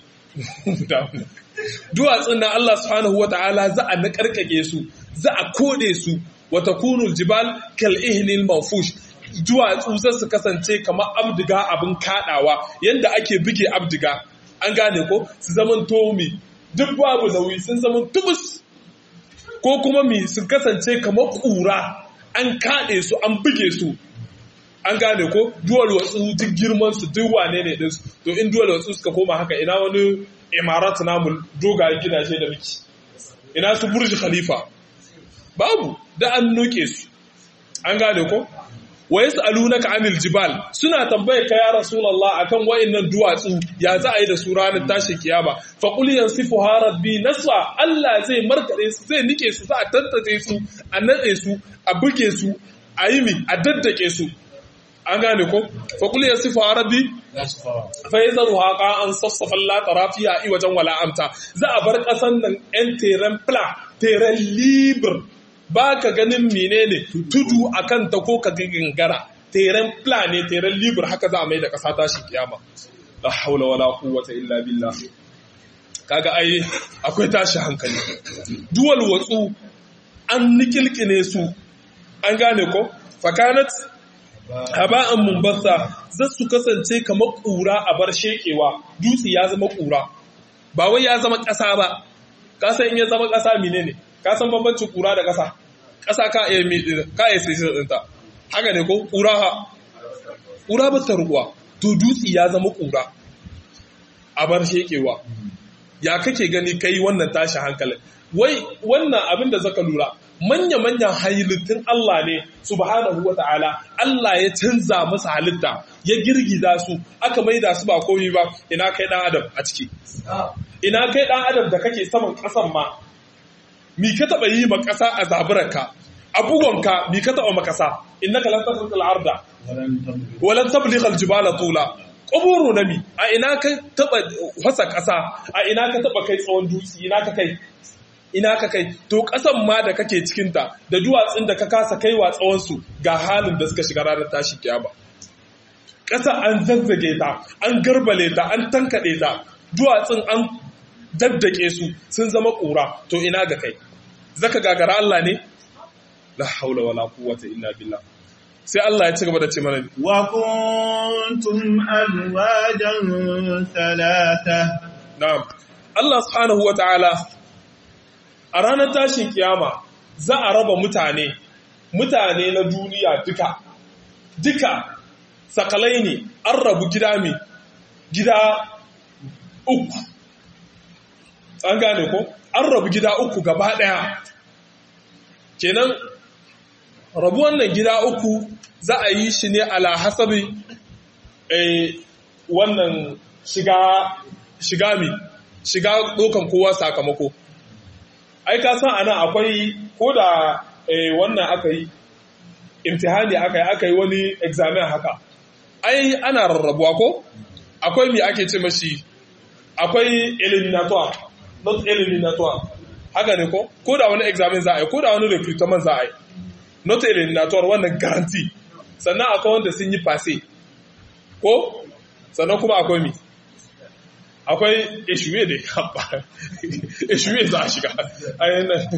duwatsun na Allah subhanahu wata'ala za a nakarkake su za a kode su wa takunul jibal kal ihnil manfush duwatsu za su kasance kamar abdiga abin kadawa yanda ake buge abdiga an gane ko su zaman tomi duk babu nauyi sun zaman tubus ko kuma mi su kasance kamar kura an kaɗe su an buge su an gane ko duwal watsu duk girman su duk wane ne din to in duwal watsu suka koma haka ina wani imarat namu dogayen gidaje da miki ina su burji khalifa babu da an nuke su an gane ko wa yas'alunaka 'anil jibal suna tambayar ka ya rasulullah akan wayannan duwatsu ya za a yi da su ranar tashin kiyama fa qul yansifuha rabbi nasfa Allah zai markade su zai nike su za a tantace su a nade su a buge su a yi mi a daddake su an gane ko fa qul yansifuha rabbi fa yazruha qa'an safsafan la tarafiya i wajen wala amta za a bar kasan nan en terrain plat terrain libre ba ka ganin menene tudu a kanta ko ka gangara teren plan ne teren libur haka za a mai da ƙasa tashi kiyama la haula wala quwwata illa billah kaga ai akwai tashi hankali duwal watsu an nikilkine su an gane ko fakanat haba'an mumbassa za su kasance kamar ƙura a bar shekewa dutse ya zama ƙura ba wai ya zama ƙasa ba ƙasa in ya zama ƙasa menene ka san bambancin ƙura da ƙasa ƙasa ka iya ka iya sai ɗinta haka ne ko ƙura ha ƙura ba ta ruwa to dutse ya zama ƙura a bar shekewa ya kake gani kai wannan tashi hankalin wai wannan abin da zaka lura manya-manyan halittun Allah ne subhanahu wa ta'ala Allah ya canza masa halitta ya girgiza su aka maida su ba komi ba ina kai dan adam a ciki ina kai dan adam da kake saman ƙasan ma mi ka taɓa yi ma ƙasa a zaburarka a bugonka mi ka taɓa ma ƙasa innaka lan tasriqal arda walan tabligha aljibala tula quburu nami a ina ka taɓa fasa ƙasa a ina ka taɓa kai tsawon dutse ina ka kai ina ka kai to ƙasan ma da kake cikin ta da duwatsun da ka kasa kaiwa tsawon su ga halin da suka shiga ranar tashi kiyama ƙasa an zazzage ta an garbale ta an tankaɗe ta duwatsun an daddake su sun zama ƙura to ina ga kai zaka gagara Allah ne la haula wala quwwata illa billah sai Allah ya ci gaba da ce mana wa kuntum azwajan thalatha na'am Allah subhanahu wataala a ranar tashin kiyama za a raba mutane mutane na duniya duka duka sakalai ne an rabu gida mai gida uku an gane ko an rabu gida uku gaba daya kenan rabu wannan gida uku za a yi shi ne ala hasabi wannan shiga shiga mi shiga dokan kowa sakamako ai ka san ana akwai ko da wannan aka yi imtihani aka yi aka yi wani examen haka ai ana rarrabuwa ko akwai mi ake ce mashi akwai eliminatoire not eliminatoire haka ne ko ko da wani examen za a yi ko da wani recruitment za a yi not eliminatoire wannan garanti sannan akwai wanda sun yi fase ko sannan kuma akwai mi akwai eshuwe da ya eshuwe za a shiga ayin nan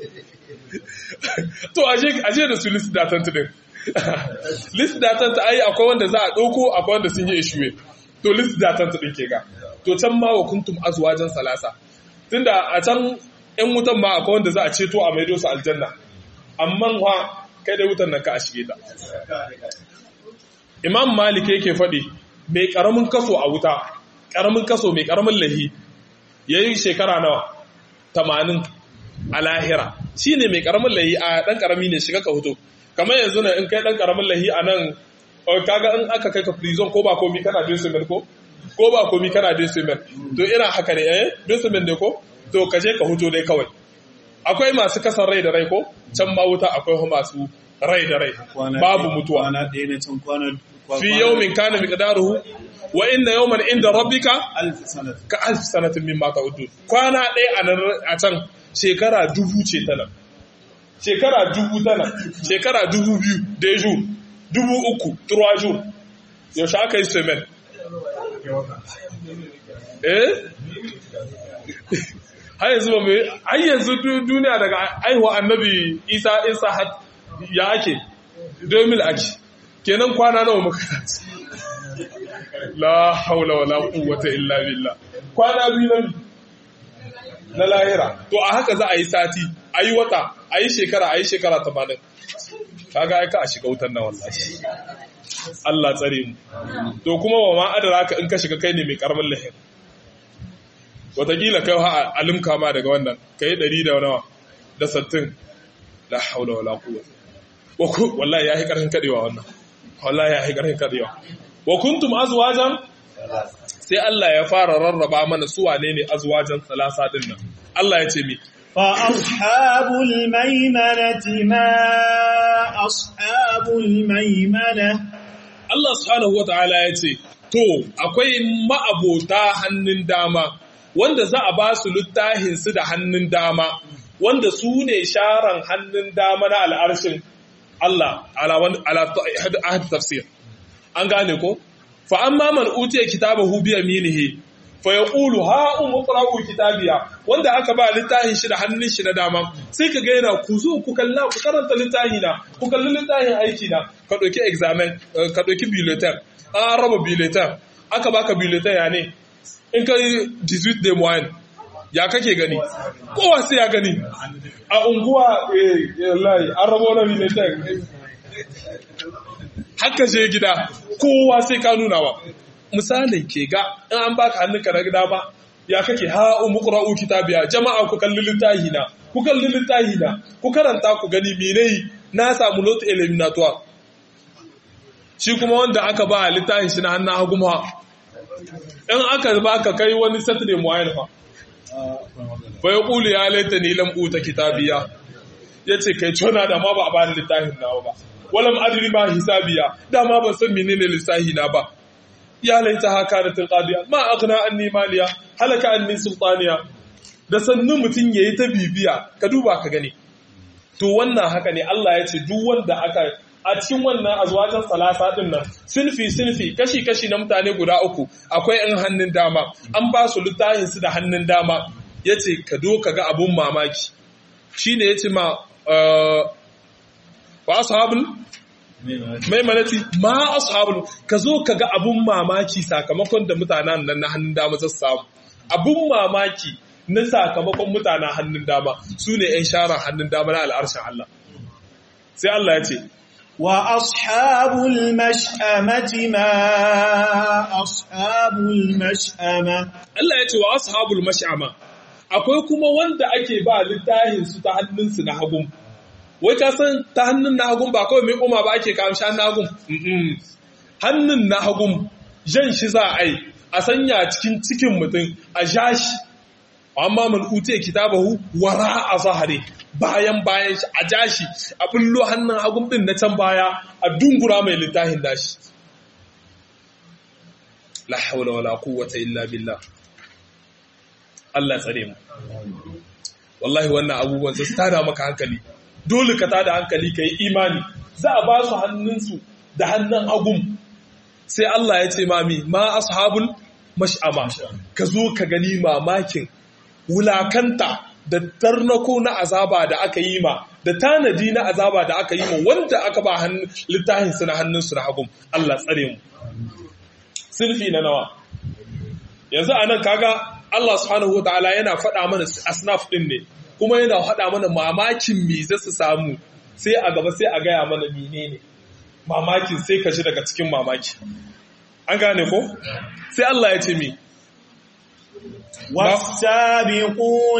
to aje da su list datan din list datan ta ai akwai wanda za a ɗauko akwai wanda sun yi eshuwe to list datan ta ɗin ke ga to can ma wa kuntum azwajan salasa tunda a can ‘yan wutan ma akwai wanda za a ceto a maido su aljanna, amma wa kai da wutan nan ka a shige ta. Imam Malik yake faɗi, mai ƙaramin kaso a wuta, ƙaramin kaso mai ƙaramin lahi, ya yi shekara nawa, tamanin a lahira. shine mai karamin lahi a dan karami ne shiga ka hoto kamar yanzu ne in kai dan karamin lahi a nan kaga in aka kai ka prison ko ba komi kana bin su ko ko ba komi kana bin su to ina haka ne eh bin su ne ko to ka je ka hoto dai kawai akwai masu kasan rai da rai ko can ma wuta akwai masu rai da rai babu mutuwa kwana ɗaya na can kwana fi yawmin kana miqdaruhu wa inna yawman inda rabbika alf sanat ka alf sanatin mimma ta'udun kwana ɗaya a nan a can shekara dubu ce ta nan shekara dubu ta nan shekara dubu biyu deju dubu uku turwaju yaushe aka yi semen eh har yanzu ba mai har yanzu duniya daga aihuwa annabi isa isa ya ake 2000 ake kenan kwana nawa muka la haula wala quwwata illa billah kwana biyu na na lahira to a haka za a yi sati a yi wata a yi shekara a yi shekara 80 kaga aika a shiga wutar na wallahi Allah tsare mu to kuma wa ma adara ka in ka shiga kai ne mai karamin lahir watakila kai ha alimka ma daga wannan kai ɗari da nawa da sattin la haula wala quwwata wallahi yayi karfin kadewa wannan wallahi yayi karfin kadewa wa kuntum azwajan sai Allah ya fara rarraba mana su wane ne azwajan salasa din nan Allah ya ce mi فأصحاب الميمنة ما أصحاب الميمنة Allah subhanahu wataala ya ce to akwai ma'abota hannun dama wanda za a ba su littafin su da hannun dama wanda su ne sharan hannun dama na al'arshin Allah ala ahad tafsir an gane ko fa amma man utiya kitabahu bi yaminihi fa yaqulu ha umqra'u kitabiya wanda aka ba littafin shi da hannun shi na dama sai ka ga yana ku zo ku kalla ku karanta littafi na ku kalli littafin aiki na ka dauki examen ka dauki bulletin an raba bulletin aka baka bulletin ya ne in ka 18 de moyen ya kake gani kowa sai ya gani a unguwa eh wallahi an raba wani bulletin haka je gida kowa sai ka nuna wa misalin ke ga in an baka hannunka na gida ba ya kake ha umqra'u kitabiya jama'a ku kalli littahi na ku kalli littahi na ku karanta ku gani menene na samu lot eliminatoire shi kuma wanda aka ba littahin shi na hannun hagu ma in aka baka kai wani saturday muayyana fa fa yaqulu ya laitani lam uta kitabiya yace kai tona da ma ba a bani littahin nawa ba walam adri ma hisabiya dama ban san menene lissahi na ba ya laita haka da tilqadiya ma aghna anni maliya halaka anni sultaniya da sannu mutun yayi ta bibiya ka duba ka gani to wannan haka ne Allah ya ce duk wanda aka a cikin wannan azwajan salasa din nan sinfi sinfi kashi kashi na mutane guda uku akwai in hannun dama an ba su littafin su da hannun dama yace ka do ka ga abun mamaki shine yace ma wa ashabul maimanati ma ashabul ka zo ka ga abun mamaki sakamakon da mutanen nan na hannun dama za su samu abun mamaki na sakamakon mutanen hannun dama su ne 'yan sharar hannun dama na al'arshen Allah sai Allah ya ce wa ashabul mash'amati ma ashabul mash'ama Allah ya ce wa ashabul mash'ama akwai kuma wanda ake ba littafin su ta hannunsu na hagun wai ka san ta hannun na hagun ba kawai mai koma ba ake kamshi hannun hagun hannun na hagun jan shi za a yi a sanya cikin cikin mutum a ja shi amma man ute kitabahu wara a zahare bayan bayan shi a ja shi a bullo hannun hagun din na can baya a dungura mai littafin dashi la haula wala quwwata illa billah Allah tsare mu wallahi wannan abubuwan sai tada maka hankali dole ka tada hankali ka yi imani za a ba su hannunsu da hannun hagun sai Allah ya ce mami ma ashabul mash'ama ka zo ka gani mamakin wulakanta da tarnako na azaba da aka yi ma da tanadi na azaba da aka yi ma wanda aka ba littafinsu na hannunsu na hagun Allah tsare mu sirfi na nawa yanzu a nan kaga Allah subhanahu wa ta'ala yana faɗa mana asnaf ɗin ne kuma yana haɗa mana mamakin me za su samu sai a gaba sai a gaya mana menene mamakin sai ka ji daga cikin mamaki an gane ko sai Allah ya ce mi والسابقون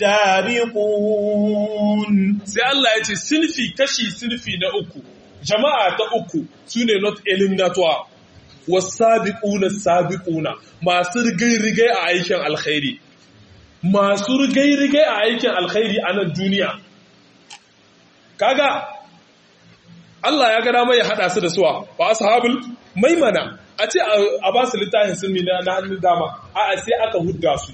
السابقون sai Allah ya ce sinfi kashi sinfi na uku jama'a ta uku sune not eliminatoire wasabiquna sabiquna masu rigai-rigai a aikin alkhairi masu rigai-rigai a aikin alkhairi a nan duniya kaga Allah ya ga dama ya hada su da suwa ba ashabul maimana a ce a ba su littafin sunni na hannun dama a sai aka hudda su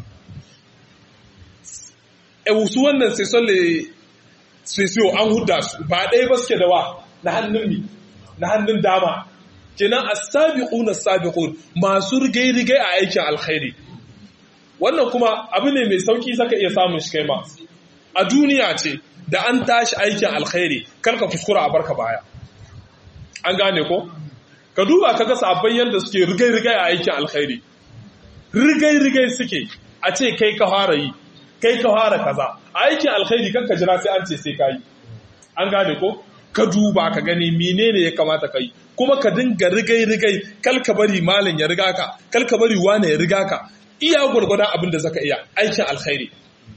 e su wannan sai solle sai an hudda su ba ɗaya ba suke da wa na hannun mi na hannun dama kenan as-sabiquna as-sabiqun masu rigai-rigai a aikin alkhairi wannan kuma abu ne mai sauki saka iya samun shi kai ma a duniya ce da an tashi aikin alkhairi karka kuskura a barka baya an gane ko ka duba kaga sabon yanda suke rigai-rigai a aikin alkhairi rigai-rigai suke a ce kai ka fara yi kai ka fara kaza a aikin alkhairi kanka jira sai an ce sai ka yi an gane ko ka duba ka gani menene ya kamata ka yi kuma ka dinga rigai-rigai kal ka bari malam ya riga ka kal ka bari wane ya riga ka iya gwargwada abin da zaka iya aikin alkhairi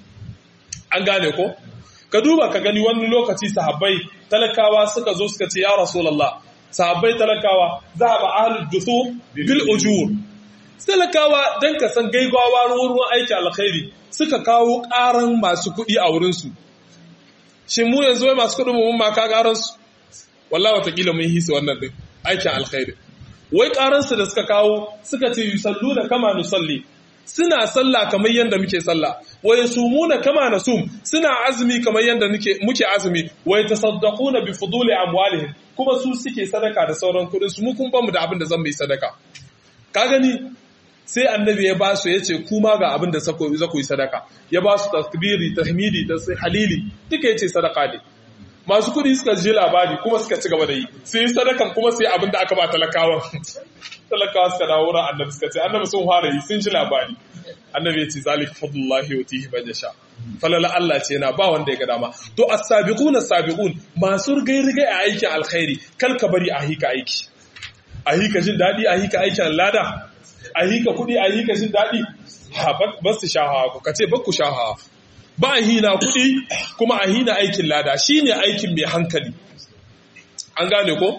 an gane ko ka duba ka gani wani lokaci sahabbai talakawa suka zo suka ce ya rasulullah sahabbai talakawa za ba ahlul dusu bil ujur talakawa dan ka san gaigawa ruwan aikin alkhairi suka kawo karan masu kuɗi a wurin su shin mu yanzu wai masu kuɗin mun ma ka karan su wallahi watakila mun hisa wannan din aikin alkhairi wai karansu da suka kawo suka ce yusalluna kama nusalli suna sallah kamar yadda muke sallah wa yasumuna kama nasum suna azumi kamar yadda muke azumi wa yatasaddaquna bi fuduli amwalihim kuma su suke sadaka da sauran kudin su mu kun bamu da abin da zan mai sadaka ka gani sai annabi ya ba su yace kuma ga abin da za ku yi sadaka ya ba su takbiri tahmidi halili duka yace sadaka ne masu kudi suka ji labari kuma suka ci gaba da yi sai sadakan kuma sai abin da aka ba talakawa talakawa suka dawo wurin annabi suka ce annabi sun fara yi sun ji labari annabi ya ce zalika fadlullahi wa tihi man yasha falala Allah ce na ba wanda ya ga dama to as-sabiqun as-sabiqun masu rigai rigai a aikin alkhairi kal ka bari a hika aiki a hika jin dadi a hika aikin lada a hika kudi a hika jin dadi ha ba su shahawa ku kace ba ku shahawa ba a hina kuɗi kuma a hina aikin lada shi ne aikin mai hankali an gane ko?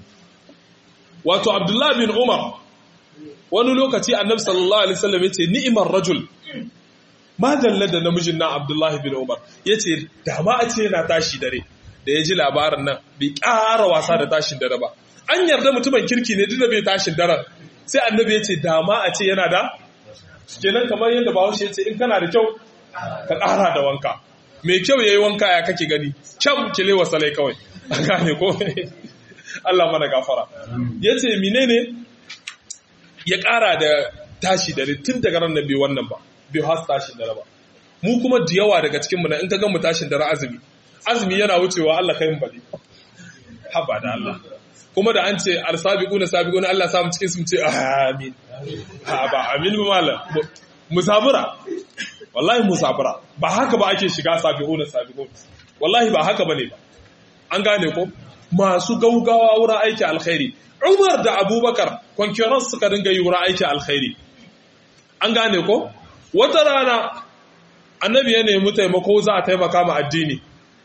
wato abdullahi bin umar wani lokaci annabi sallallahu alaihi wasallam ya ce ni'imar rajul ma dalla da namijin nan abdullahi bin umar ya ce dama a ce yana tashi dare da ya ji labarin nan bai ƙara wasa da tashin dare ba an yarda mutumin kirki ne duk da bai tashin daren sai annabi ya ce dama a ce yana da kenan kamar yadda bahaushe ya ce in kana da kyau ka ƙara da wanka mai kyau ya yi wanka ya kake gani kyau kile wa salai kawai a gane ko Allah mana gafara ya ce mine ne ya ƙara da tashi dare tun daga ran bai wannan ba bai hasu tashin dare ba mu kuma da yawa daga cikinmu na in ka mu tashin dare azumi azumi yana wucewa Allah kai mu bali haba da Allah kuma da an ce arsabiquna sabiquna Allah samu cikin su mu ce amin ha ba amin ba malam musabura wallahi musabara ba haka ba ake shiga sabiquna sabiqun wallahi ba haka bane ba an gane ko masu gaugawa wurin aiki alkhairi Umar da Abubakar concurrence suka dinga yi wurin aiki alkhairi an gane ko wata rana annabi ya nemi taimako za a taimaka ma addini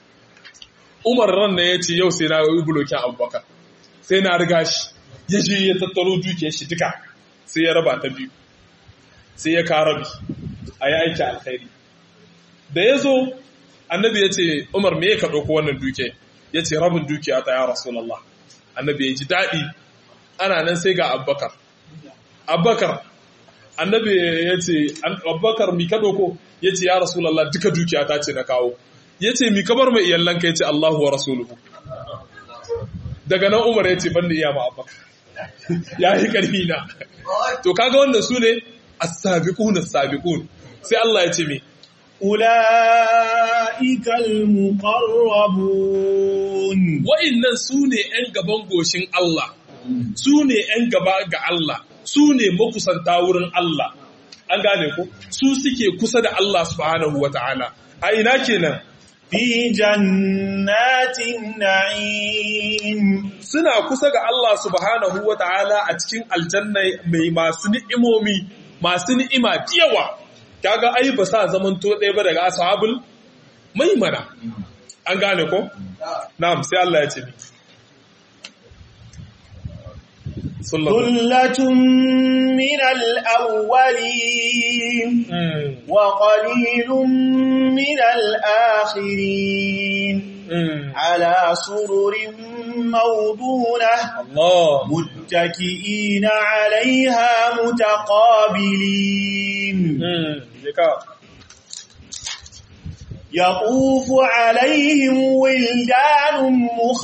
Umar ran ne ya ce yau sai na yi bulokin Abubakar sai na riga shi ya je ya tattaro dukiyar shi duka sai ya raba ta biyu sai ya karabi a yi aiki alkhairi da ya zo annabi ya ce umar me ka ɗauko wannan duke ya ce rabin dukiya ta ya rasulallah annabi ya ji daɗi ana nan sai ga abbakar abbakar annabi ya ce abbakar mi ka ɗauko ya ce ya rasulallah duka dukiya ta ce na kawo ya ce mi kabar mai iyallanka ya ce allahu wa rasuluhu daga nan umar ya ce ban da iya ma abbakar ya yi ƙarfi na to kaga wannan su ne as-sabiqun as-sabiqun sai Allah ya ce me ulaikal muqarrabun wa'annan sune ƴan gaban goshin Allah sune ƴan gaba ga Allah sune makusanta wurin Allah an gane ko su suke kusa da Allah subhanahu wataala a ina kenan fi jannatin na'im suna kusa ga Allah subhanahu wataala a cikin aljanna mai masu ni'imomi masu ni'ima yawa kaga ai ba sa zaman to ɗaya ba daga ashabul maimana an gane ko na'am sai Allah ya ce ni ثلة من الأولين وقليل من الآخرين على سرر موضونة الله متكئين عليها متقابلين يطوف عليهم ولدان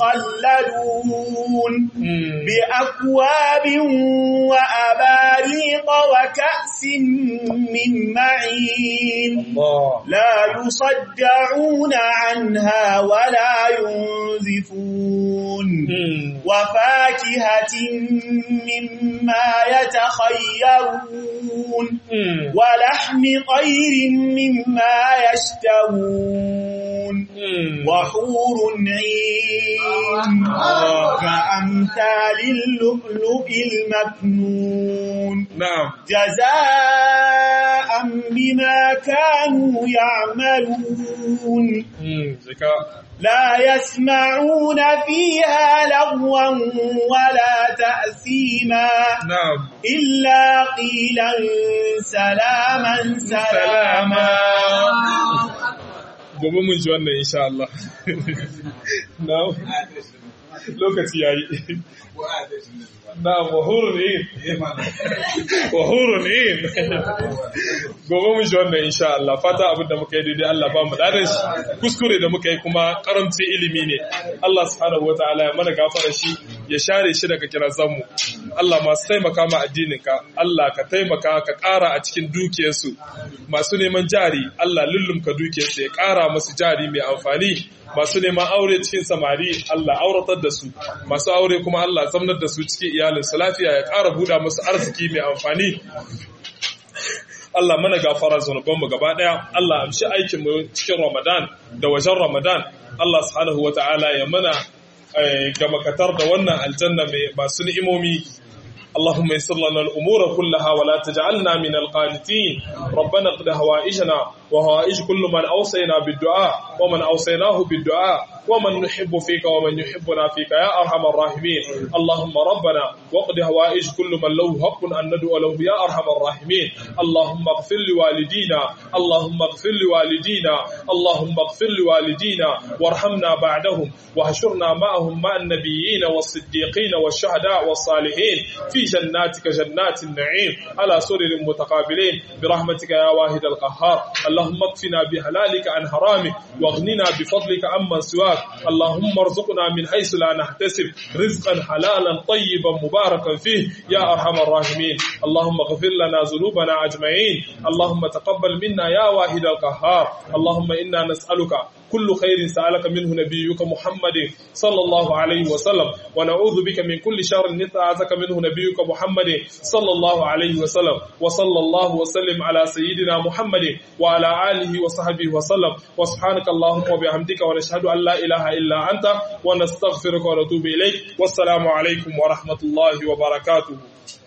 مخلدون بأكواب وأباريق وكأس من معين لا يصدعون عنها ولا ينزفون وفاكهة مما يتخيرون ولحم طير مما يشتهون وحور عين كأمثال اللؤلؤ المكنون نعم جزاء بما كانوا يعملون لا يسمعون فيها لغوا ولا تأثيما نعم إلا قيلا سلاما سلاما gobe mun ji wannan insha Allah na lokaci yayi na wahurun in wahurun in gobe mun ji wannan insha Allah fata abinda muka yi daidai Allah ba mu dadan shi kuskure da muka yi kuma karamci ilimi ne Allah subhanahu wataala ya mana gafara shi ya share shi daga kirazan mu Allah masu taimaka ma addinin ka Allah ka taimaka ka ƙara a cikin dukiyarsu masu neman jari Allah lullumka dukiyarsu ya ƙara musu jari mai amfani masu neman aure cikin samari Allah auratar da su masu aure kuma Allah zamnar da su cikin iyalinsu lafiya ya ƙara buɗa musu arziki mai amfani Allah mana gafara zunubanmu gaba ɗaya Allah amshi aikinmu cikin Ramadan da wajen Ramadan Allah subhanahu wa ta'ala ya mana ga makatar da wannan aljanna mai masu ni'imomi اللهم يسر لنا الأمور كلها ولا تجعلنا من القانتين ربنا اقض هوائجنا وهوائج كل من أوصينا بالدعاء ومن أوصيناه بالدعاء ومن نحب فيك ومن يحبنا فيك يا أرحم الراحمين اللهم ربنا واقض هوائج كل من له حق أن ندعو له يا أرحم الراحمين اللهم اغفر لوالدينا اللهم اغفر لوالدينا اللهم اغفر لوالدينا وارحمنا بعدهم واحشرنا معهم مع النبيين والصديقين والشهداء والصالحين في جناتك جنات النعيم على سرر متقابلين برحمتك يا واحد القهار اللهم اكفنا بحلالك عن حرامك واغننا بفضلك عمن سواك اللهم ارزقنا من حيث لا نحتسب رزقا حلالا طيبا مباركا فيه يا ارحم الراحمين اللهم اغفر لنا ذنوبنا اجمعين اللهم تقبل منا يا واحد القهار اللهم انا نسالك كل خير سألك منه نبيك محمد صلى الله عليه وسلم ونعوذ بك من كل شر نتعاذك منه نبيك محمد صلى الله عليه وسلم وصلى الله وسلم على سيدنا محمد وعلى آله وصحبه وسلم وسبحانك اللهم وبحمدك ونشهد أن لا إله إلا أنت ونستغفرك ونتوب إليك والسلام عليكم ورحمة الله وبركاته